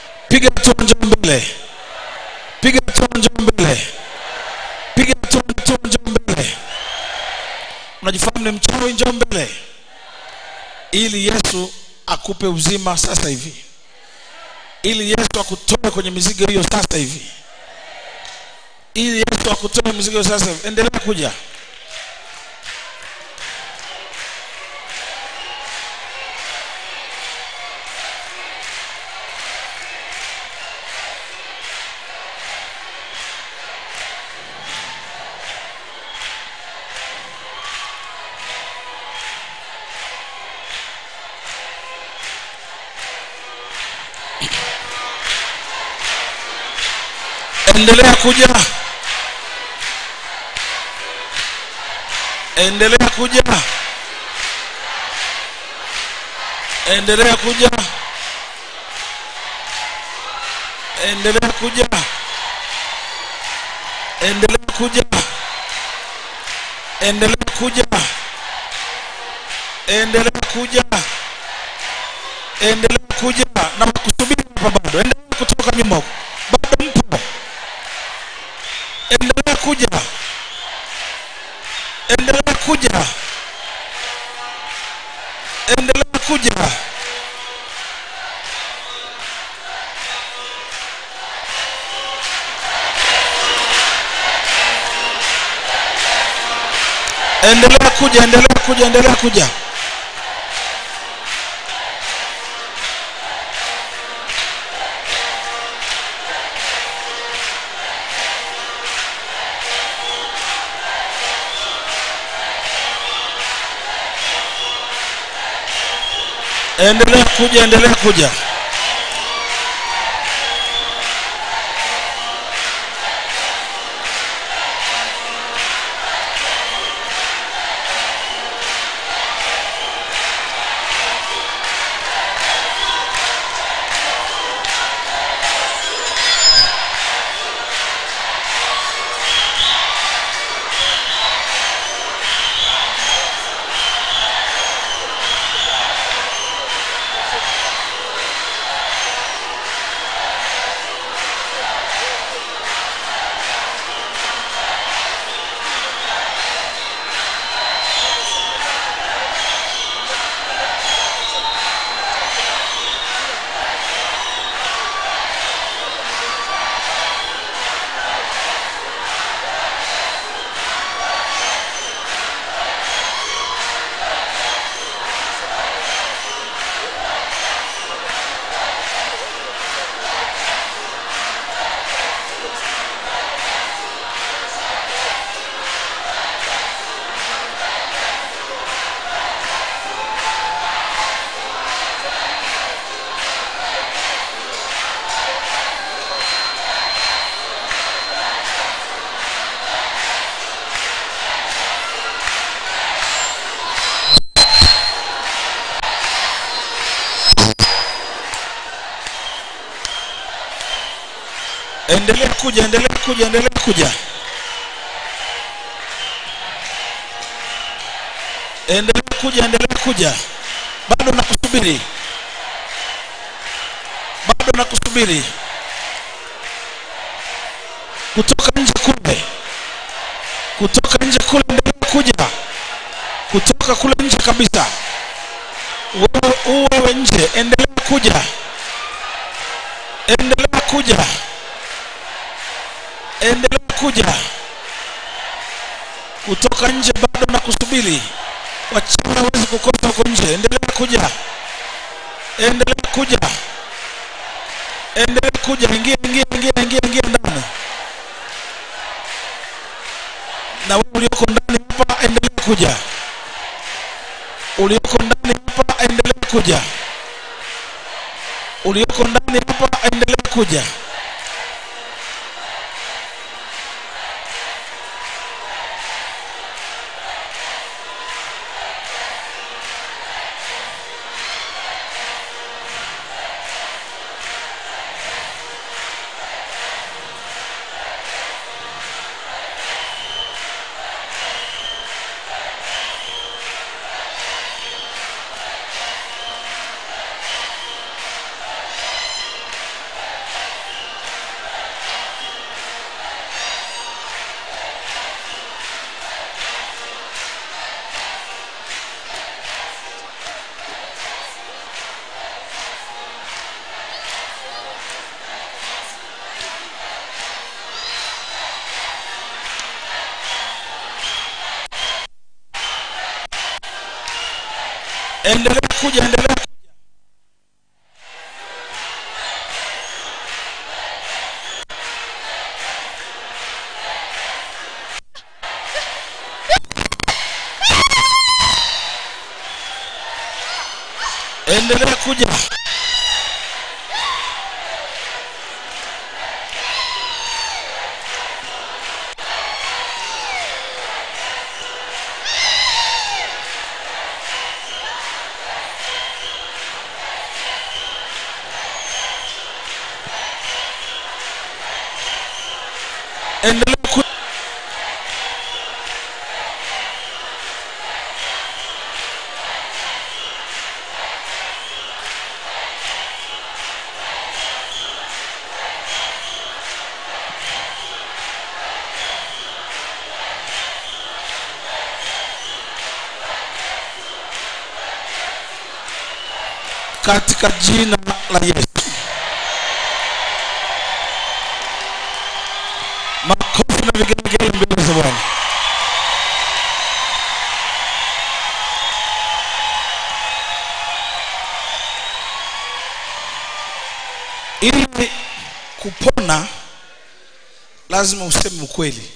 hatua njoo mbele piga hatua njoo mbele piga hatua hatua njoo mbele unajifahamu ni mchawi njoo mbele ili yesu akupe uzima sasa hivi ili yesu akutoe kwenye mizigo hiyo sasa hivi ili yesu akutoe mizigo hiyo sasa hivi endelea kuja endelea kuja endelea kuja endelea kuja endelea kuja endelea kuja endelea kuja endelea kuja endelea kuja na kusubiri hapa bado endelea kutoka nyuma huko bado mpo endelea kuja endelea kuja endelea kuja endelea kuja endelea kuja endelea kuja endelea kuja endelea kuja endelea kuja endelea kuja endelea kuja endelea kuja endelea kuja bado nakusubiri bado nakusubiri kutoka nje kule kutoka nje kule endelea kuja kutoka kule nje kabisa wewe uwewe nje endelea kuja endelea kuja endelea kuja kutoka nje bado na kusubiri wachawi hawezi kukosa huko nje endelea kuja endelea kuja endelea kuja ingia ingia ingia ingia ingia ndani na wewe ulioko ndani hapa endelea kuja ulioko ndani hapa endelea kuja ulioko ndani hapa endelea kuja endelea kuja endelea kuja endelea kuja endelea kuja katika jina la yesu makofi na vigelegele mbele za bwana ili kupona lazima useme ukweli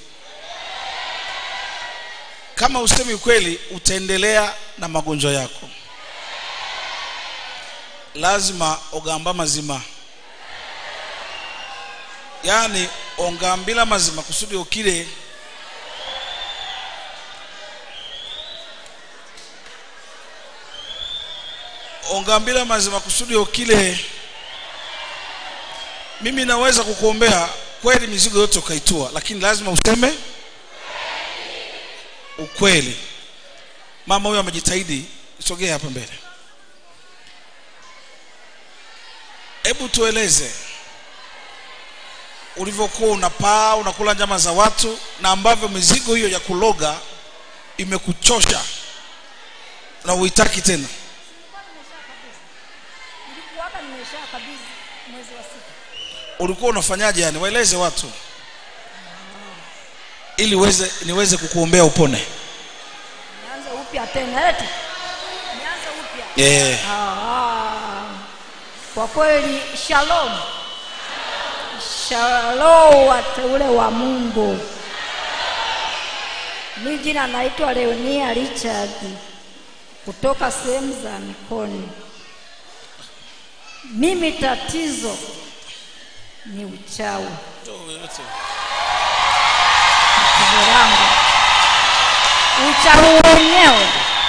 kama usemi ukweli utaendelea na magonjwa yako lazima ogamba mazima yaani ongambila mazima kusudi okile ongambila mazima kusudi okile mimi naweza kukuombea kweli mizigo yote ukaitua lakini lazima useme ukweli mama huyo amejitahidi sogea hapa mbele hebu tueleze ulivyokuwa unapaa unakula nyama za watu na ambavyo mizigo hiyo ya kuloga imekuchosha na uitaki tena nilikuwaga nimesha kabisa mwezi wa sita ulikuwa unafanyaje yani waeleze watu ili uweze niweze kukuombea upone nianze upya tena eti nianze upya yeah. Ah, kwa kweli shalom shalom wateule wa mungu mi jina naitwa leonia richard kutoka sehemu za mikoni mimi tatizo ni uchawi tatizo langu uchawi wenyewe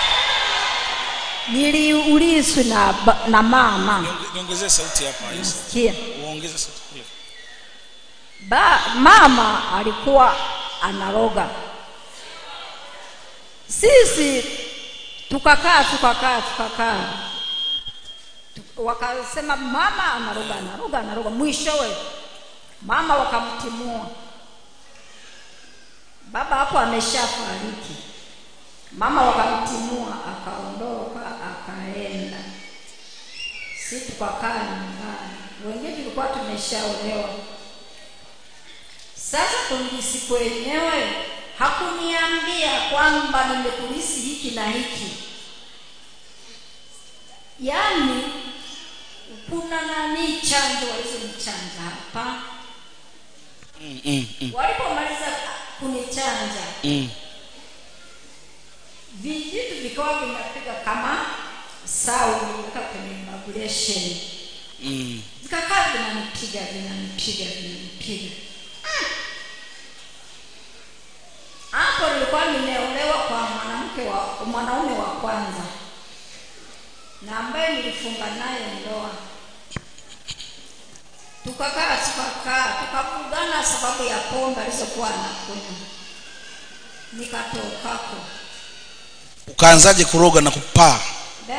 niliuliswi na, ba- na mama Niongezee- niongezee sauti hapa Yesu. Sikia. uongeze sauti kule ba, mama alikuwa anaroga sisi tukakaa tukakaa tukakaa Tu- wakasema mama anaroga anaroga anaroga mwishowe mama wakamtimua baba hapo ameshafariki mama wakamtimua akaondoka akaenda si tukakaa nyumbani wengine tulikuwa tumeshaolewa sasa kulisi kwenyewe hakuniambia kwamba nimekulisi hiki na hiki yaani kuna nani chanjo walizonichanja hapa mm, mm, mm, walipomaliza kunichanja mm. vijitu vikawa vinapiga kama sau viliweka kwenye vibration Mm. vikakaa vinanipiga vinanipiga vinanipiga Ah! hapo nilikuwa nimeolewa kwa mwanamke wa mwanaume wa kwanza na ambaye nilifunga naye ndoa tukakaa tukakaa tukavugana sababu ya pombe alizokuwa anakunywa nikatokako ukaanzaje kuroga na kupaa Ne?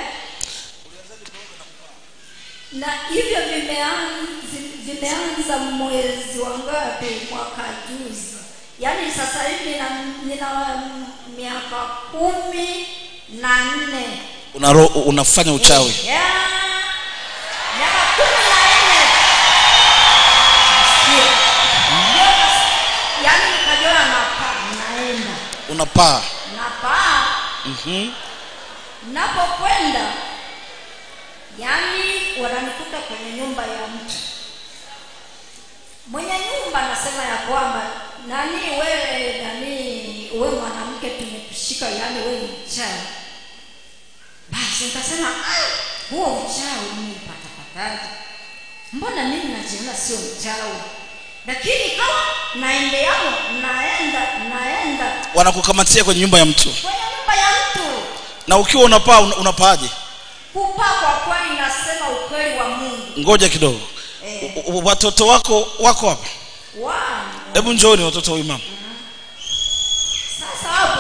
na hivyo vimeanza, vimeanza mwezi wa ngapi mwaka juzi yaani sasa hivi nina, nina miaka kumi na nne Unaro, unafanya uchawi Ya, miaka kumi na nne Nasikia. Ndio nas- yaani nikajiona napaa naenda unapaa napaa mm-hmm. napokwenda kwenda yaani wananikuta kwenye nyumba ya mtu mwenye nyumba anasema ya kwamba nani wewe nani we mwanamke tumekushika yaani we ni mchawi basi nikasema "Ah, huo mchawi nimepatapataje mbona mimi najiona sio mchawi lakini kama naendeamo naenda naenda wanakukamatia kwenye nyumba ya mtu kwenye nyumba ya mtu na ukiwa unapaa una- unapaaje kupaa kwa kweli nasema ukweli wa mungu ngoja kidogo Eh. U- u- watoto wako wako hapa Wow. hebu njooni watoto wa huyu mama sasa hapo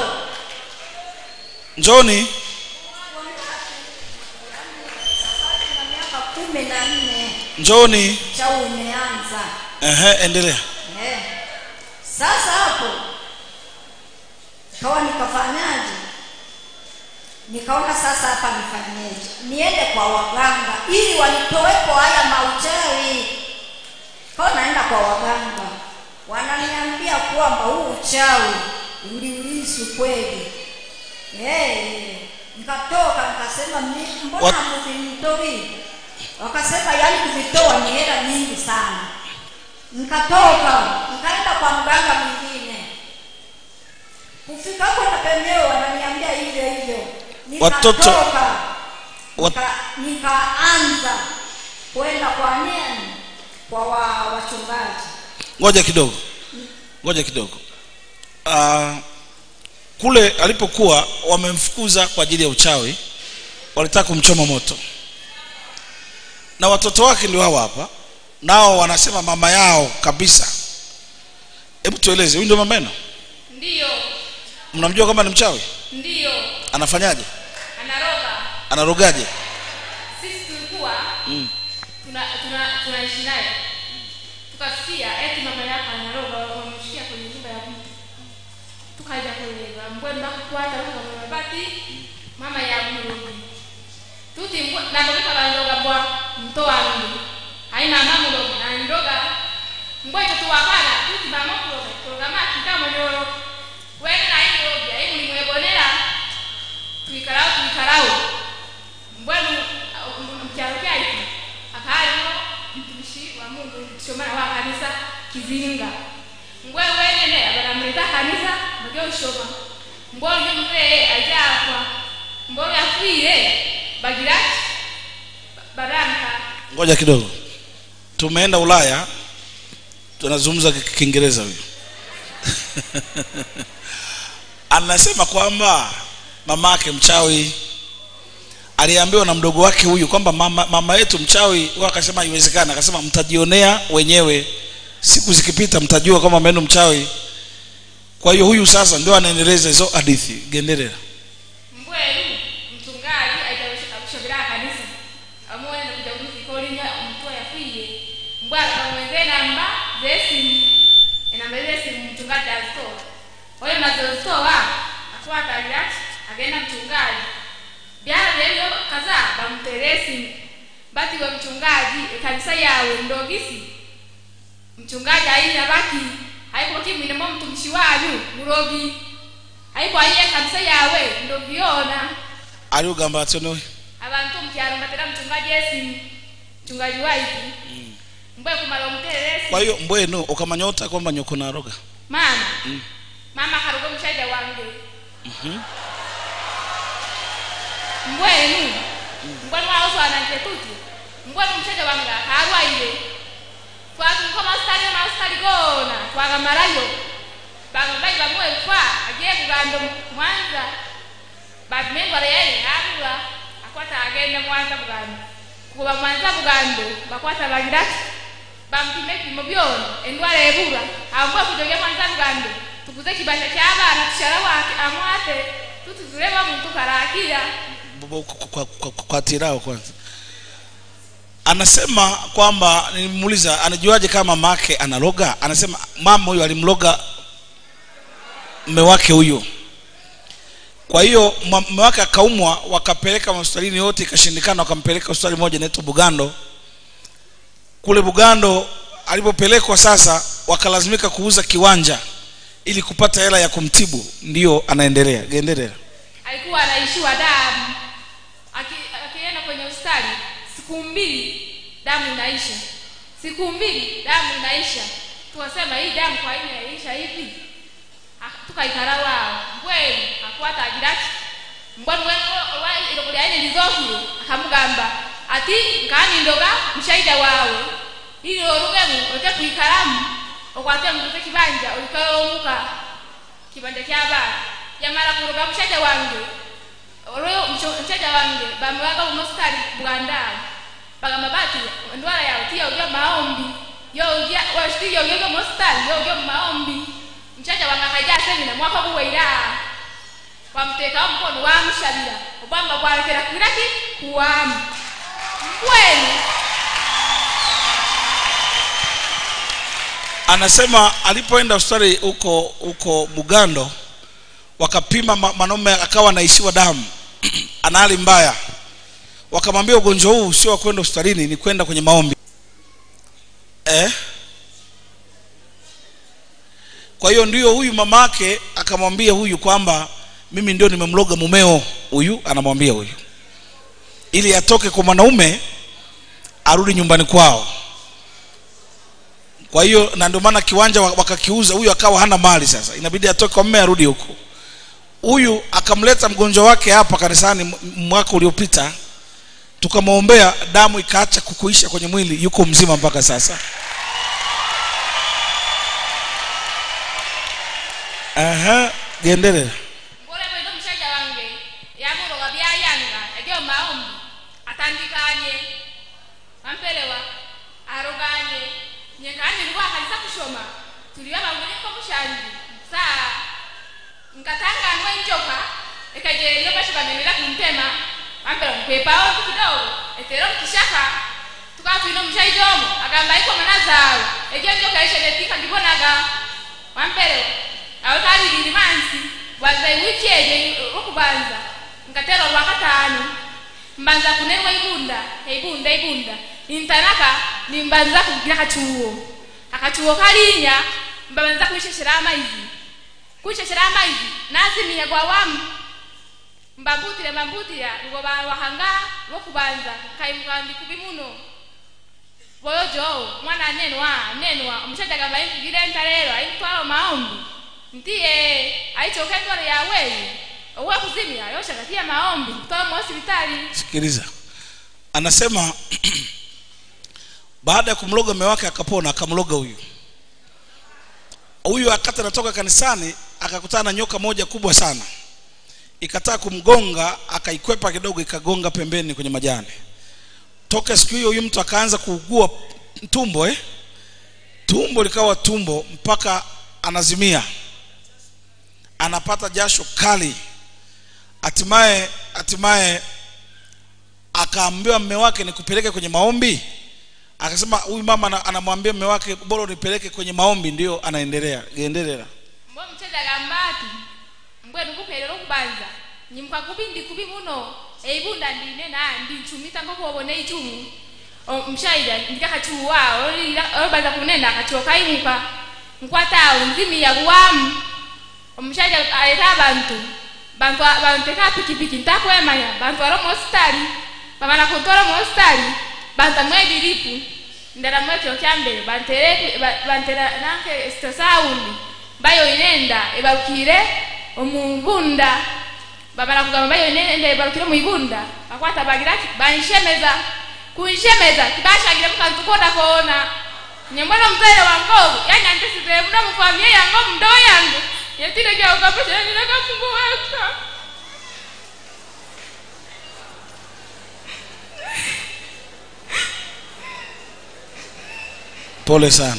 njooni safari na miaka kumi na nne njooni cha umeanza Ehe, endelea eh. sasa hapo kawa nikafanyaje nikaona sasa hapa nifanyeje niende kwa waganga ili wanitowepo haya mauchawi kawa naenda kwa waganga wananiambia kwamba huu uchawi uliulisi kweli Eh, nikatoka nikasema "Mi- mbona Wat- hamuvitoi wakasema yaani kuvitoa ni hela nyingi sana nikatoka nikaenda kwa mganga mwingine kufika hapo na penyewe wananiambia hivyo hivyo Watoto- nikatoka Wat- nika, nikaanza kwenda kwa nini kwa wa, wachungaji ngoja kidogo ngoja kidogo uh, kule alipokuwa wamemfukuza kwa ajili ya uchawi walitaka kumchoma moto na watoto wake ndio hawa hapa nao wanasema mama yao kabisa hebu tueleze huyu ndio mama yenu ndiyo mnamjua kama ni mchawi ndiyo anafanyaje anaroga anarogaje sisi tulikuwa mm. tuna tuna tunaishi naye tukasikia eti mama yako anaroga wamemshikia kwenye nyumba ya mtu tukaja kuelewa mbwe mbakukwata mabati mama ya mrogi tuti mbwe nabobeka bandoga bwa mto wangu haina mamulogi nandoga mbwe tutuwakala tuti bamokuloga kuloga maki kamonyoro wene na imulogi aimulimwebonera twikarao twikarao mbwenu mkyalo kyaitu akaaliwo mtumishi wa mungu mshomana wa kanisa kizinga mbwe wenene abanamuleta kanisa mujye ushoma mbwe olyo muzee ajakwa mbwe olyo yafiire bagira ki baramka ngoja kidogo tumeenda ulaya tunazungumza ki- kiingereza huyu anasema kwamba mama yake mchawi aliambiwa na mdogo wake huyu kwamba mama, mama yetu mchawi huyo akasema haiwezekana akasema mtajionea wenyewe siku zikipita mtajua kwamba mama yenu mchawi kwa hiyo huyu sasa ndio anaendeleza hizo hadithi gendelera mbwelu mchungaji aitawesheka kushobera kanisa amuone kuja kufikolinya mtu yafiye mbwa bamweze namba zesimu enamba zesimu mchungaji azitoa oyo mazozitoa atwatalira agenda mchungaji byala byebyo kaza bamutere esimu bati we mchungaji ekanisa yawe ndogisi mchungaji aina baki haiko kimwinemo mtumishi wanyu murogi haiko aiye kanisa yawe ndogiona aliugamba atyonowe abantu mukyalo mbatera mchungaji esimu mchungaji waitu mbwe kumala omuterera esimu kwa hiyo mbwenu ukamanya ota kwamba nyoko naroga mama mama karuga omushaija wange mbwenu mbwenu wauswananje tuti mbwenu omushaija wange akarwaire twatunka masitali masitali gona twagamarayo bagabai bamwefa agiye kuganda mwanza bamendwara yaye abula akwata agende mwanza bugando kuba mwanza bugando bakwata bagirati bampime ebipimo byona endwara ebura ambwe kujoge mwanza bugando tuguze kibasha ky'abaana tushara wake amwate tutuzureba muntu karakira Bo- kwa- kwa- kwa- kwa tirao kwanza anasema kwamba nilimuuliza anajuaje kama mama yake analoga anasema mama huyo alimloga mme wake huyo kwa hiyo mwa- mme wake akaumwa wakapeleka hospitalini yote ikashindikana wakampeleka hospitali moja inaitwa bugando kule bugando alipopelekwa sasa wakalazimika kuuza kiwanja ili kupata hela ya kumtibu ndiyo anaendelea gendelea alikuwa anaishiwa damu Aki- siku mbili damu inaisha siku mbili damu inaisha tukasema hii damu kwa nini inaisha hivi Ah, tukaikara wao mbwenu akwata agiraki mbwenu ilokulyane lizokilo akamugamba ati nkanindoga mushaija wawe ili olugemu oleke kwikalamu okwate mtuke kibanja olikeomuka kibanja ky'abaana yamala kuloga mushaija wange olwo mushaija wange bamuwaga bunositali bwandaala bagamba bati endwala yawe tiyoogya maombi yoogya washiti yoogyoga munositali yoogya mu maombi mchaja wange akaija semina mwaka guweira wamutekawo mukono wamushabira obwamba bwalekera kiraki kuwamu mbwenu anasema alipoenda hospitali huko huko bugando wakapima ma- manome akawa anaishiwa damu ana hali mbaya wakamwambia ugonjwa huu sio wa kwenda hospitalini ni kwenda kwenye maombi eh? kwa hiyo ndio huyu mama yake akamwambia huyu kwamba mimi ndio nimemloga mumeo huyu anamwambia huyu ili atoke kwa mwanaume arudi nyumbani kwao kwa hiyo na ndio maana kiwanja wa- wakakiuza huyu akawa hana mali sasa inabidi atoke kwa mme arudi huko huyu akamleta mgonjwa wake hapa kanisani m- mwaka uliopita tukamwombea damu ikaacha kukuisha kwenye mwili yuko mzima mpaka sasa Aha, gendelera ngoleko ino mushaija wange yamuloga byayanga agyo maombi atandikanye wampelewa aroganye nyekani lwakalisa kushoma tuliwa bamuliko mushanji saa nkatanganwa enjoka ekajeyo bashibamenera kuntema wampelewa nkwepawo ntu kidogo etero mukishaka tukatwina omushaija omo agamba iko mana zawe egyo enjoka eshenetika ngibonaga wampelewa awo kalibiri mansi bwanza iwiki ejo lwokubanza nkatera olwakataano mbanza kunerwa ibunda eibunda eibunda intanaka nimbanza kugira akacuwo akacuwo kalinya mbabanza kwisheshera amaizi kwisheshera amaizi nazimiya gwawamu mbambutire mbambutira lugo balwahanga lwokubanza nkaimuka ndikubi muno boyojo mwana anenwa anenwa omushaija gamba impigire entalero aimutwala maombi ntiye aichoka endwala yaweyi owe kuzimia yoshagatia maombi kutoka mu hospitali sikiliza anasema baada ya kumloga mume wake akapona akamloga huyu huyu akati anatoka kanisani akakutana na nyoka moja kubwa sana ikataa kumgonga akaikwepa kidogo ikagonga pembeni kwenye majani toka siku hiyo huyu mtu akaanza kuugua tumbo eh? tumbo likawa tumbo mpaka anazimia anapata jasho kali hatimaye hatimaye akaambiwa mme wake nikupeleke kwenye maombi akasema huyu mama ana- anamwambia mme wake bora unipeleke kwenye maombi ndio anaendelea gendelera mbo omushaija agamba ati mbwenu kuperera okubanza nyimuka kubi ndi kubi muno eibunda ndine nandi nchumita ngokuobona eichumu omushaija ndikakachuwa olobanza kunenda akachuwa kaimuka nkwatawo nzimiya kuwamu omushaija aleta abantu bantu banteka pikipiki ntakwemanya bantwara omu hositali bamala kuntwara omu hositali bantamu ediripu ndera mwekyo kyambere bantere ba- bantera nanke sito saundi bayoine enda ebalukire omubunda bamala kugamba bayoine enda ebalukire muibunda bakwata bagiraki banshemeza kunshemeza tibashagire mukantu koda koona nyembona omuzaire wange ogu yanyandisire muno mufamiye yange omundoo yange yetire gyaukamushenireka mungu weka pole sana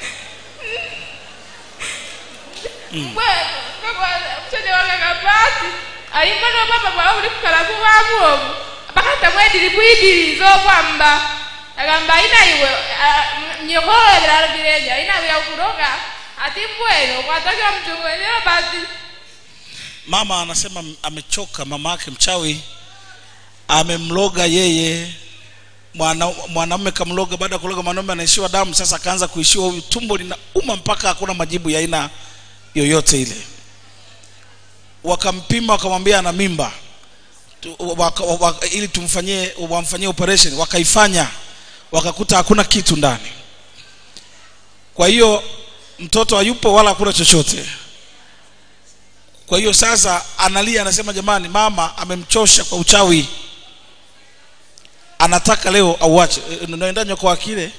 mbwenu omushaija wange agambati alimbona obwamba bwawe buli kukala kubamu obu bakatamu ediribu ibiri z'obwamba agamba ayina iwe nyikololebera alubirenya ayina iwe yakuroga ati mbwenu okwatokera muchungu enero bati mama anasema amechoka mama yake mchawi amemloga yeye mwana mwanamume kamloga baada ya kuloga mwanaume anaishiwa damu sasa akaanza kuishiwa huyu tumbo linauma mpaka hakuna majibu ya aina yoyote ile wakampima wakamwambia ana mimba tu- waka, waka, ili tumfanyie wamfanyie operation wakaifanya wakakuta hakuna kitu ndani kwa hiyo mtoto hayupo wala hakuna chochote kwa hiyo sasa analia anasema jamani mama amemchosha kwa uchawi anataka leo auache E, naenda nyoko akile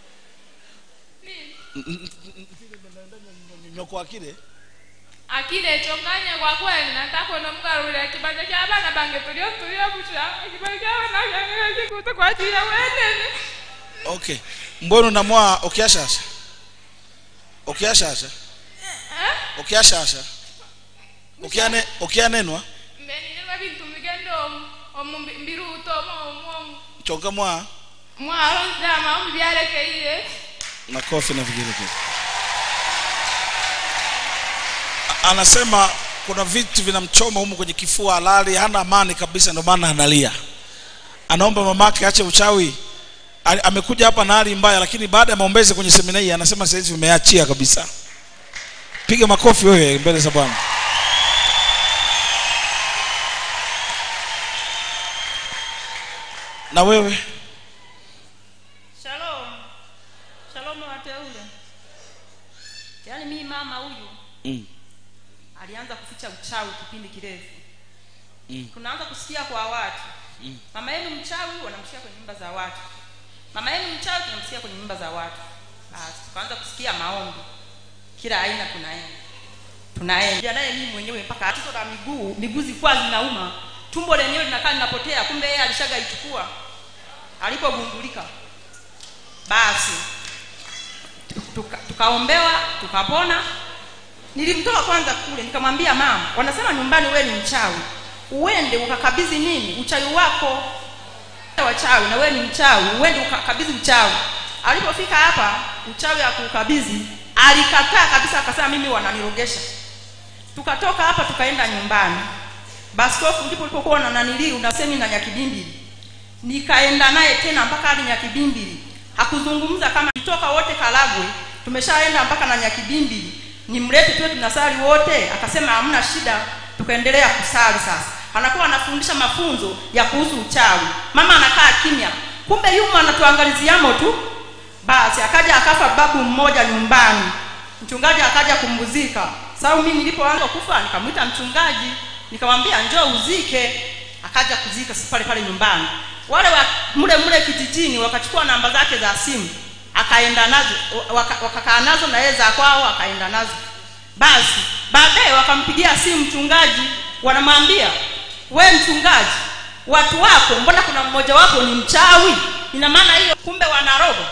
nyoko akile akile chonganya kwa kweli nataka nomgarurira kibanja kya bana bange tulio tulio busha kibanja kya bana bange sikuta kwa ajili ya wenene okay mbona unamwa ukiashasha ukiashasha eh ukiashasha ukiane ukianenwa mbenilwa bintu migendo omu mbiruto omu chonga mwa mwaro nzama omu byalekeire makofi na vigelegele A- anasema kuna vitu vinamchoma humu kwenye kifua halali hana amani kabisa ndio maana analia anaomba mamake ache uchawi A- amekuja hapa na hali mbaya lakini baada ya maombezi kwenye semina hii anasema sasa hivi vimeachia kabisa piga makofi wewe mbele za bwana na wewe Shalom. Shalom wateule. Yaani mimi mama huyu mm. alianza kuficha uchawi kipindi kirefu. Mm. Tunaanza kusikia kwa watu. Mm. Mama yenu mchawi wanamsikia kwenye nyumba za watu. Mama yenu mchawi tunamsikia kwenye nyumba za watu. Basi tukaanza kusikia maombi. Kila aina tunaenda. Tunaenda. Naye mimi mwenyewe mpaka tatizo la miguu, miguu zilikuwa zinauma. Tumbo lenyewe linakaa linapotea, kumbe yeye alishaga ichukua alipogundulika. Basi tuka- tukaombewa tukapona nilimtoa kwanza kule nikamwambia mama wanasema nyumbani wewe ni mchawi uende ukakabidhi nini uchawi wako wachawi na wewe ni mchawi uende ukakabidhi uchawi alipofika hapa uchawi akuukabidhi alikataa kabisa akasema mimi wananirogesha tukatoka hapa tukaenda nyumbani baskofu ndipo ulipokuwa na nanilii una semina nyakibimbili nikaenda naye tena mpaka hadi nyakibimbili hakuzungumza kama toka wote karagwe tumeshaenda mpaka na nyakibimbili nimlete tuwe tunasali wote akasema hamna shida tukaendelea kusali sasa anakuwa anafundisha mafunzo ya kuhusu uchawi mama anakaa kimya kumbe yuma anatuangaliziamo tu basi akaja akafa babu mmoja nyumbani mchungaji akaja kumbuzika sababu mimi nilipoanza kufa nikamwita mchungaji nikamwambia njoo uzike akaja kuzika si pale pale nyumbani wale wa mle mle kijijini wakachukua namba zake za simu akaenda nazo waka- wakakaa nazo na yeye za kwao akaenda nazo basi baadaye wakampigia simu mchungaji wanamwambia we mchungaji watu wako mbona kuna mmoja wapo ni mchawi ina maana hiyo kumbe wanaroho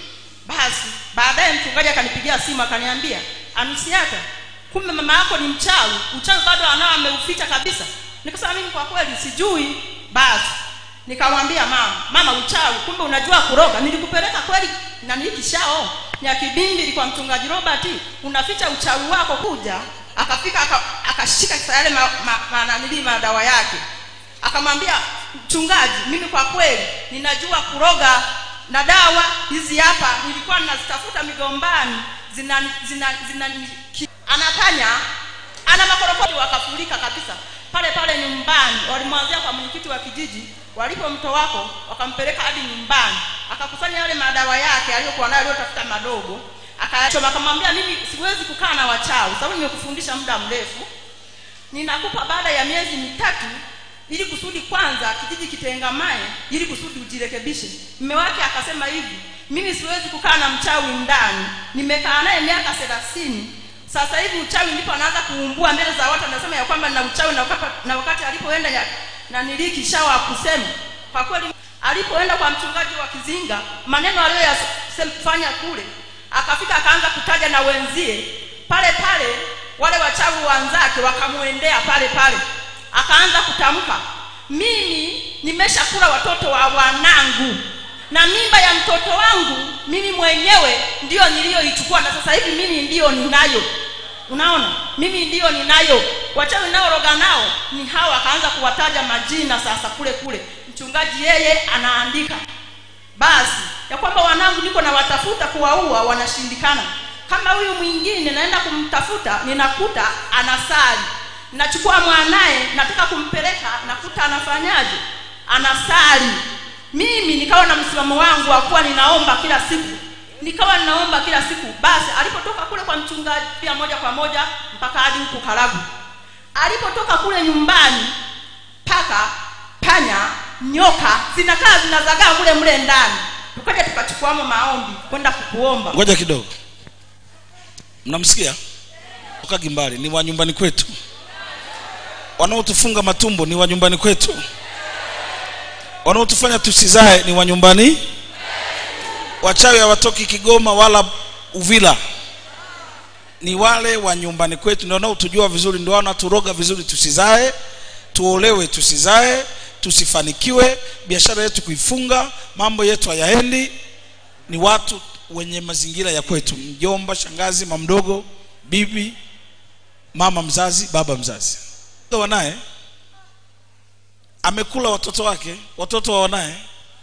basi baadaye mchungaji akanipigia simu akaniambia anusiata kumbe mama yako ni mchawi uchawi bado anao ameuficha kabisa nikasema mimi kwa kweli sijui basi nikamwambia mama mama uchawi kumbe unajua kuroga nilikupeleka kweli nani kishao nyakibindi kwa mchungaji robert unaficha uchawi wako kuja akafika aka- akashika aka yale ma, ma, ma, nanili madawa yake akamwambia mchungaji mimi kwa kweli ninajua kuroga na dawa hizi hapa nilikuwa ninazitafuta migombani zina zina, zina ki, anatanya ana makorokoti wakafurika kabisa pale pale nyumbani walimwanzia kwa mwenyekiti wa kijiji walipomto wako wakampeleka hadi nyumbani akakusanya yale madawa yake aliyokuwa nayo aliyotafuta madogo akayachoma akamwambia mimi siwezi kukaa na wachawi sababu nimekufundisha muda mrefu ninakupa baada ya miezi mitatu ili kusudi kwanza kijiji kitengamae ili kusudi ujirekebishe mme wake akasema hivi mimi siwezi kukaa na mchawi ndani nimekaa naye miaka thelathini sasa hivi uchawi ndipo anaanza kuumbua mbele za watu anasema ya kwamba na uchawi na wakati, na wakati alipoenda ya- na niliki shawa kusema kwa kweli alipoenda kwa mchungaji wa kizinga maneno aliyoyafanya kule akafika akaanza kutaja na wenzie pale pale wale wachawi wanzake wakamwendea pale pale akaanza kutamka mimi nimeshakula watoto wa wanangu na mimba ya mtoto wangu mimi mwenyewe ndiyo niliyoichukua na sasa hivi mimi ndiyo ninayo unaona mimi ndiyo ninayo wachawi naoroga nao ni hawa akaanza kuwataja majina sasa kule kule mchungaji yeye anaandika basi ya kwamba wanangu niko na watafuta kuwaua wanashindikana kama huyu mwingine naenda kumtafuta ninakuta anasali nachukua mwanaye nataka kumpeleka nakuta anafanyaje anasali mimi nikawa na msimamo wangu wa kuwa ninaomba kila siku nikawa ninaomba kila siku basi alipotoka kule kwa mchungaji pia moja kwa moja mpaka hadi huku karagu alipotoka kule nyumbani paka panya nyoka zinakaa zinazagaa mule mle ndani tukaja tukachukuamo maombi kwenda kukuomba ngoja kidogo mnamsikia tokagi mbali ni wa nyumbani kwetu wanaotufunga matumbo ni wa nyumbani kwetu wanaotufanya tusizae ni wa nyumbani wachawi hawatoki kigoma wala uvila ni wale wa nyumbani kwetu ndio wanaotujua vizuri ndio wanaturoga vizuri tusizae tuolewe tusizae tusifanikiwe biashara yetu kuifunga mambo yetu hayaendi ni watu wenye mazingira ya kwetu mjomba shangazi mamdogo bibi mama mzazi baba mzazi wanaye amekula watoto wake watoto wa wanaye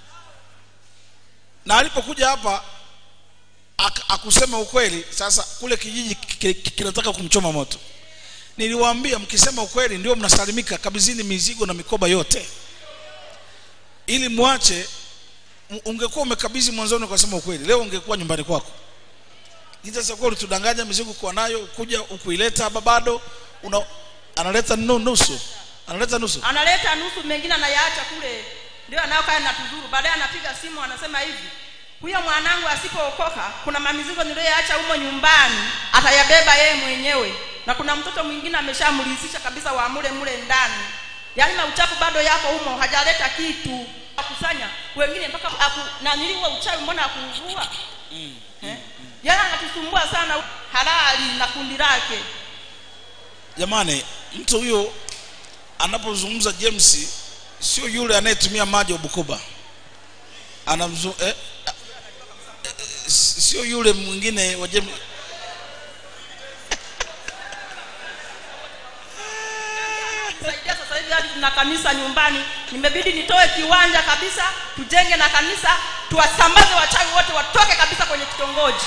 na alipokuja hapa ak- akusema ukweli sasa kule kijiji ki- ki- kinataka kumchoma moto niliwaambia mkisema ukweli ndio mnasalimika kabizini mizigo na mikoba yote ili mwache m- ungekuwa umekabidhi mwanzoni ukasema ukweli leo ungekuwa nyumbani kwako sasa kwa ulitudanganya mizigo kuwa nayo kuja ukuileta hapa bado una analeta nu- nusu analeta nusu analeta nusu mengine anayaacha kule ndio anayokaa na tuzuru baadaye anapiga simu anasema hivi huyo mwanangu asipookoka kuna mamizigo niliyoyaacha humo nyumbani atayabeba yeye mwenyewe na kuna mtoto mwingine ameshamlisisha kabisa wa mule mule ndani yaani mauchafu bado yako humo hajaleta kitu akusanya wengine mpaka aku, naniliwa uchawi mbona akuuvua eh? yaani anatusumbua sana halali na kundi lake jamani mtu huyo anapozungumza james sio yule anayetumia maji wa bukoba anamzu eh, eh, eh, sio yule mwingine wa james saidia sasa hivi hadi tuna kanisa nyumbani nimebidi nitoe kiwanja kabisa tujenge na kanisa tuwasambaze wachawi wote watoke kabisa kwenye kitongoji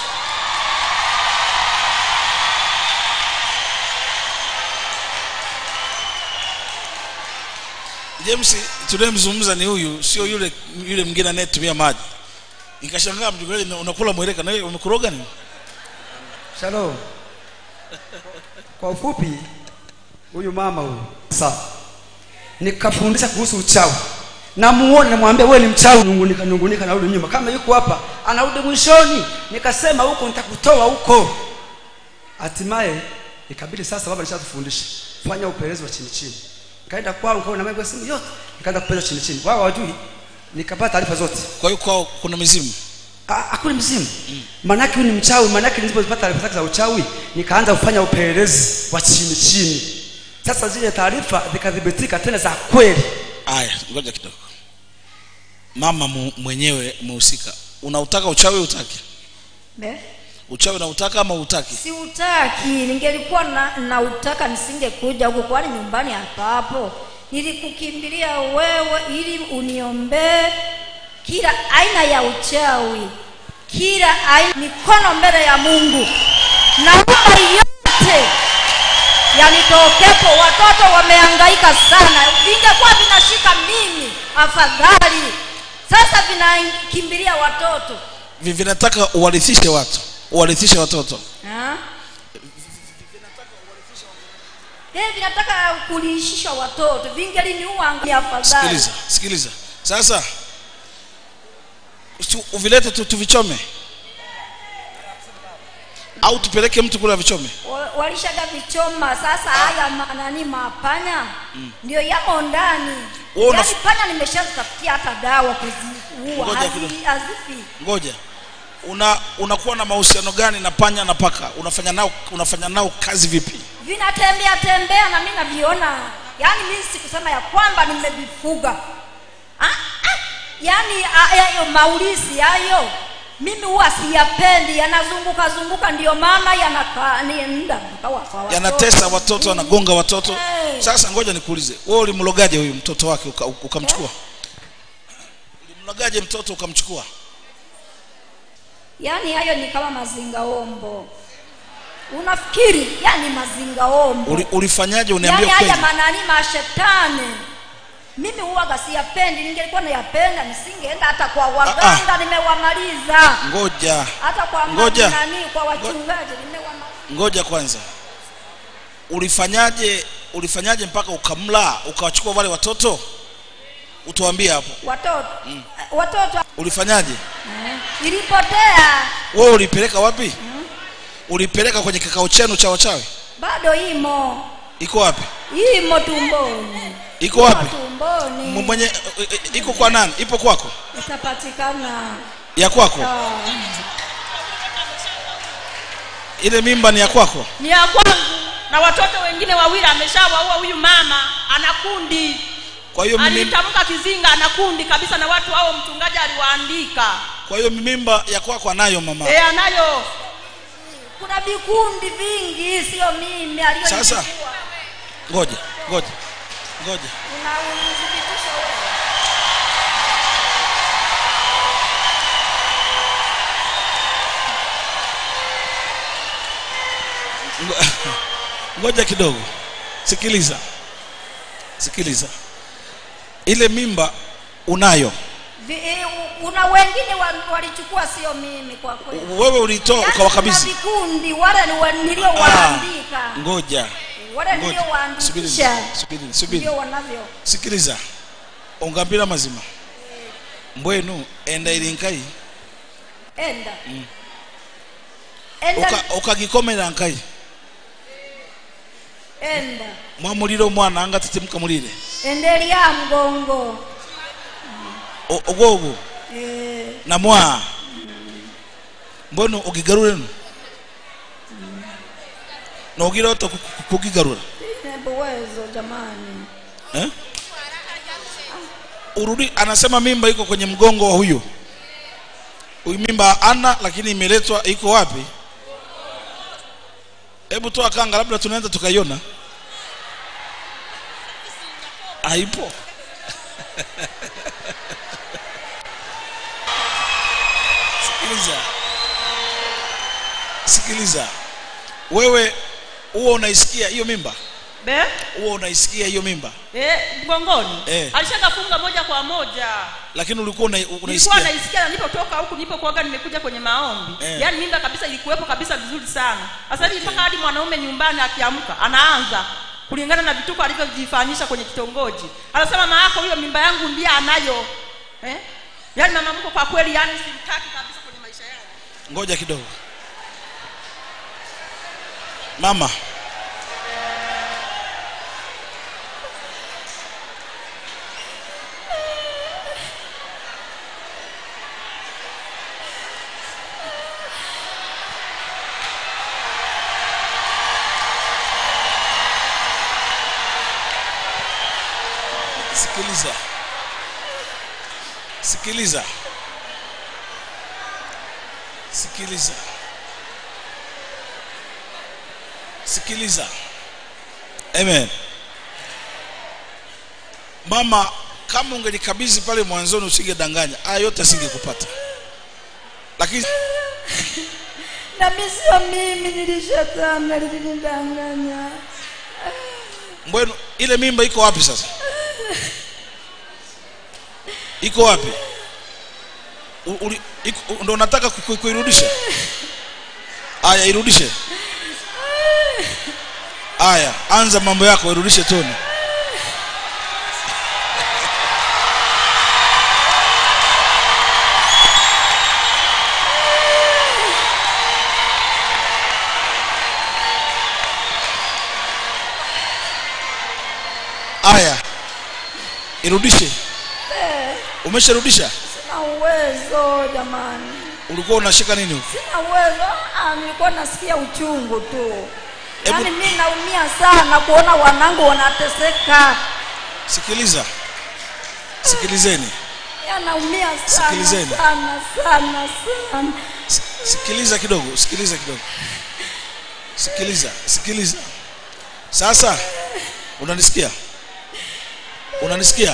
james tunayemzungumza ni huyu sio yule yule mwingine anayetumia maji nikashangaa mjukuu unakula mweleka na wewe umekuroga nini Shalom. Kwa ufupi, huyu mama huyu sawa, nikafundisha kuhusu uchawi, namuone namwambia wewe ni mchawi, nungunika nungunika, narudi nyuma. Kama yuko hapa anarudi mwishoni, nikasema huko nitakutoa huko. Hatimaye ikabidi sasa, baba nishatufundisha fanya upelelezi wa chini chini. Kaenda kwao, nikaona mambo ya simu yote, nikaenda kupeleza chini chini, wao hawajui, nikapata taarifa zote kwa hiyo kwao kuna mizimu Ah, hakuna mzimu maanake huyu ni mchawi maanake nilipopata taarifa zake za uchawi nikaanza kufanya upelelezi wa chini chini sasa zile taarifa zikathibitika tena za kweli aya ngoja kidogo mama mu, mwenyewe umehusika unautaka uchawi utaki Me? uchawi unautaka ama utaki siutaki ningelikuwa na, nautaka nisingekuja huku kwani nyumbani hapa hapo nilikukimbilia wewe ili uniombee kila aina ya uchawi kila aina mikono mbele ya mungu naomba yote yanitokepo watoto wamehangaika sana vingekuwa vinashika mimi afadhali sasa vinakimbilia watoto Vi- vinataka uwarithishe watu uwarithishe watoto Ha? Eh, vinataka kuliishisha watoto vingeliniua ni afadhali sikiliza sikiliza sasa tu- uvilete tu tuvichome au tupeleke mtu kule avichome Wa- walishaga vichoma sasa haya ma- nani mapanya ndio yamo ndani Wewe una- yaani panya nimeshazitafutia hata dawa kuziua Ngoja hazi- kidogo. hazifi ngoja una unakuwa na mahusiano gani na panya na paka unafanya nao unafanya nao kazi vipi vinatembea tembea na mi naviona yaani mi sikusema ya kwamba nimevifuga ah, ah, yaani ah, hayo maulisi hayo mimi huwa siyapendi yanazunguka zunguka ndio maana yanakaa ni muda mpaka kwa watoto. yanatesa watoto wanagonga watoto Eh. sasa ngoja nikuulize wewe ulimlogaje huyu mtoto wake uka- ukamchukua ulimlogaje mtoto ukamchukua yaani hayo ni kama mazingaombo unafikiri yani mazingaombo Uli, ulifanyaje uniambie yani haya kweli manani mashetani mimi huwaga siyapendi ningelikuwa nayapenda nisingeenda hata kwa waganga nimewamaliza ngoja hata kwa Ngoja. nani kwa wachungaji nimewamaliza ngoja kwanza ulifanyaje ulifanyaje mpaka ukamla ukawachukua wale watoto utuambie hapo watoto watoto ulifanyaje eh, ilipotea wewe ulipeleka wapi ulipeleka kwenye kikao chenu cha wachawi bado imo iko wapi imo tumboni iko wapi M- tumboni mwenye e- e- iko kwa nani ipo kwako itapatikana ya kwako Ah. ile mimba ni ya kwako ni ya kwangu na watoto wengine wawili ameshawaua huyu mama ana kundi kwa hiyo mimi alitamka kizinga ana kundi kabisa na watu hao mchungaji aliwaandika kwa hiyo mimba ya kwako anayo mama e, anayo kuna vikundi vingi sio mimi aliyo Sasa. ngoja ngoja ngoja una unathibitisha wewe Ngo- ngoja kidogo sikiliza sikiliza ile mimba unayo Vi- eh, u- una wengine wa- walichukua sio mimi kwa kweli wewe ulitoa Yaani kuna ukawakabidhi vikundi wale ni wa- niliowaandika ngoja wale ngoja subiri niliowaandikisha subiri subiri ndio wanavyo sikiliza ungambira mazima mbwenu enda ilinkai enda enda Uka- ukagikomera nkai enda mwamulire omwana anga tete mulire endelea mgongo O- ogwogo eh, namwa mbwenu ugigarurenu nogira ota ku- ku- kugigarura ina uwezo jamani eh? urudi anasema mimba iko kwenye mgongo wa huyo huyu mimba ana lakini imeletwa iko wapi hebu toa kanga labda tunaweza tukaiona haipo sikiliza sikiliza wewe huwa unaisikia hiyo mimba be huwa unaisikia hiyo mimba e, mgongoni Eh. alishakafunga moja kwa moja lakini ulikuwa una, nilikuwa unaisikia naisikia na nilipotoka huku nilipokuaga nimekuja kwenye maombi Eh. yaani mimba kabisa ilikuwepo kabisa vizuri sana sasa hivi mpaka hadi mwanaume nyumbani akiamka anaanza kulingana na vituko alivyojifanyisha kwenye kitongoji anasema mama yako huyo mimba yangu ndiye anayo eh? yaani mama mko kwa kweli yaani simtaki kabisa kwenye maisha yangu ngoja kidogo mama sikiliza sikiliza sikiliza sikiliza amen mama kama ungelikabidhi pale mwanzoni usingedanganya haya yote asingekupata lakini na mimi sio mimi nilishatana lilinidanganya mbwenu ile mimba iko wapi sasa iko wapi U- uli- iko- ndo unataka ku- ku- kuirudisha aya irudishe aya anza mambo yako irudishe toni aya irudishe umesharudisha sina uwezo jamani ulikuwa unashika nini huko sina uwezo ah, nilikuwa nasikia uchungu tu Hebu- yaani mi naumia sana kuona wanangu wanateseka sikiliza sikilizeni ya naumia sana Sikilizeni. sana sana sana Si- sikiliza kidogo sikiliza kidogo sikiliza sikiliza sasa unanisikia unanisikia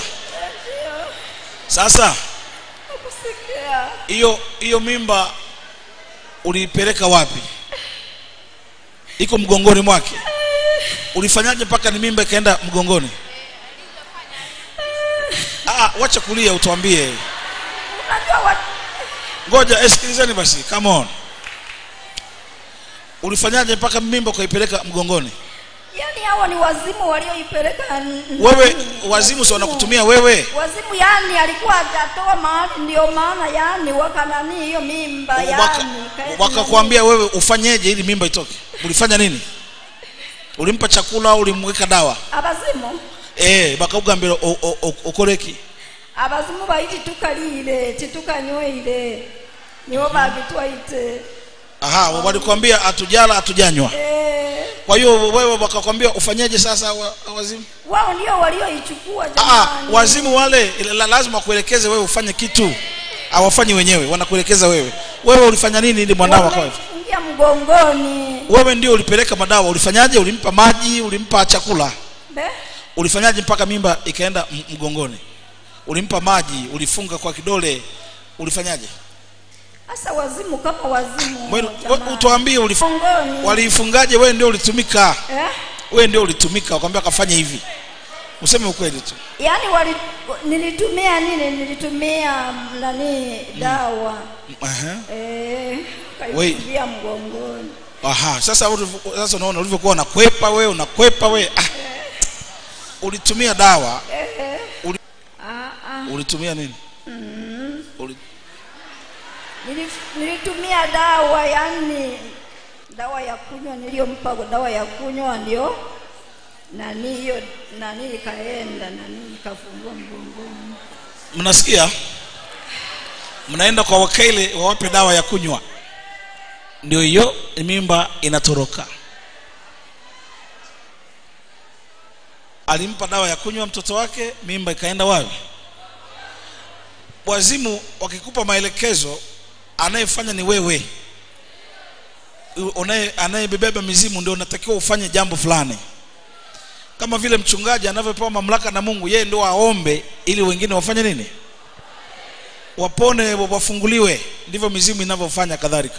sasa kusikia hiyo hiyo mimba uliipeleka wapi iko mgongoni mwake ulifanyaje mpaka ni mimba ikaenda mgongoni ah, wacha kulia utuambie unajua wa, ngoja eh, sikilizeni basi come on ulifanyaje mpaka mimba ukaipeleka mgongoni yani hao ni wazimu walioipeleka n- wewe nani, wazimu si wanakutumia wewe wazimu yani alikuwa hajatoa mahali ndio maana yani wakanani hiyo mimba Waka- yani kaeti wakakwambia wewe ufanyeje ili mimba itoke ulifanya nini ulimpa chakula au ulimweka dawa nani. abazimu eh bakakugambira o- o- o- okoreki abazimu baiti tukalile titukanyweile nibo babitwaite aha walikwambia hatujala hatujanywa eh, kwa hiyo wewe wakakwambia ufanyeje sasa wa, wazimu wao ndio walioichukua ah, jamani wazimu wale la, lazima wakuelekeze wewe ufanye kitu hawafanyi wenyewe wanakuelekeza wewe wewe ulifanya nini ili mwanao akawa hivi? ingia mgongoni wewe ndio ulipeleka madawa ulifanyaje ulimpa maji ulimpa chakula be ulifanyaje mpaka mimba ikaenda m- mgongoni ulimpa maji ulifunga kwa kidole ulifanyaje hasa wazimu kama wazimu Wewe- jamani. we- utuambie ulif- mgongoni waliifungaje wewe ndio ulitumika eh? wewe ndio ulitumika wakwambia kafanye hivi useme ukweli tu yaani wali, nilitumia nini nilitumia nani dawa Aha. eh, Wei. kaifungia mgongoni Aha. Sasa ulivyo- sasa unaona ulivyokuwa unakwepa wewe unakwepa wewe ah. ulitumia dawa eh, Uli- ah, ah. ulitumia nini Uli... Nilif- nilitumia dawa yani dawa ya kunywa niliyompa dawa ya kunywa ndio nani hiyo nani ikaenda nani ikafungua mgongoni mnasikia mnaenda kwa wakili wawape dawa ya kunywa ndio hiyo mimba inatoroka alimpa dawa ya kunywa mtoto wake mimba ikaenda wapi wazimu wakikupa maelekezo anayefanya ni wewe Unaye- anayebebeba mizimu ndio unatakiwa ufanye jambo fulani kama vile mchungaji anavyopewa mamlaka na mungu yeye ndio aombe ili wengine wafanye nini wapone wafunguliwe ndivyo mizimu inavyofanya kadhalika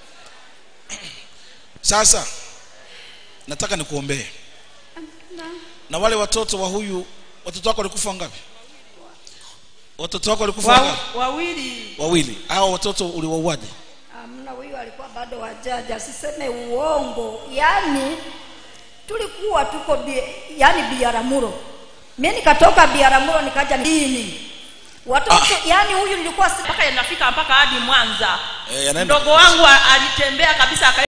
sasa nataka nikuombee na wale watoto wa huyu watoto wako walikufa ngapi watoto wako walikufa Wa- ngapi wawili wawili hao watoto uliwauaje amna huyu alikuwa bado wajaja asiseme uongo yani tulikuwa tuko bi, yani biaramuro mi nikatoka biaramuro nikaja dini watoto yani huyu nilikuwa si mpaka yanafika mpaka hadi mwanza Eh, yanaenda. mdogo wangu a- alitembea kabisa aka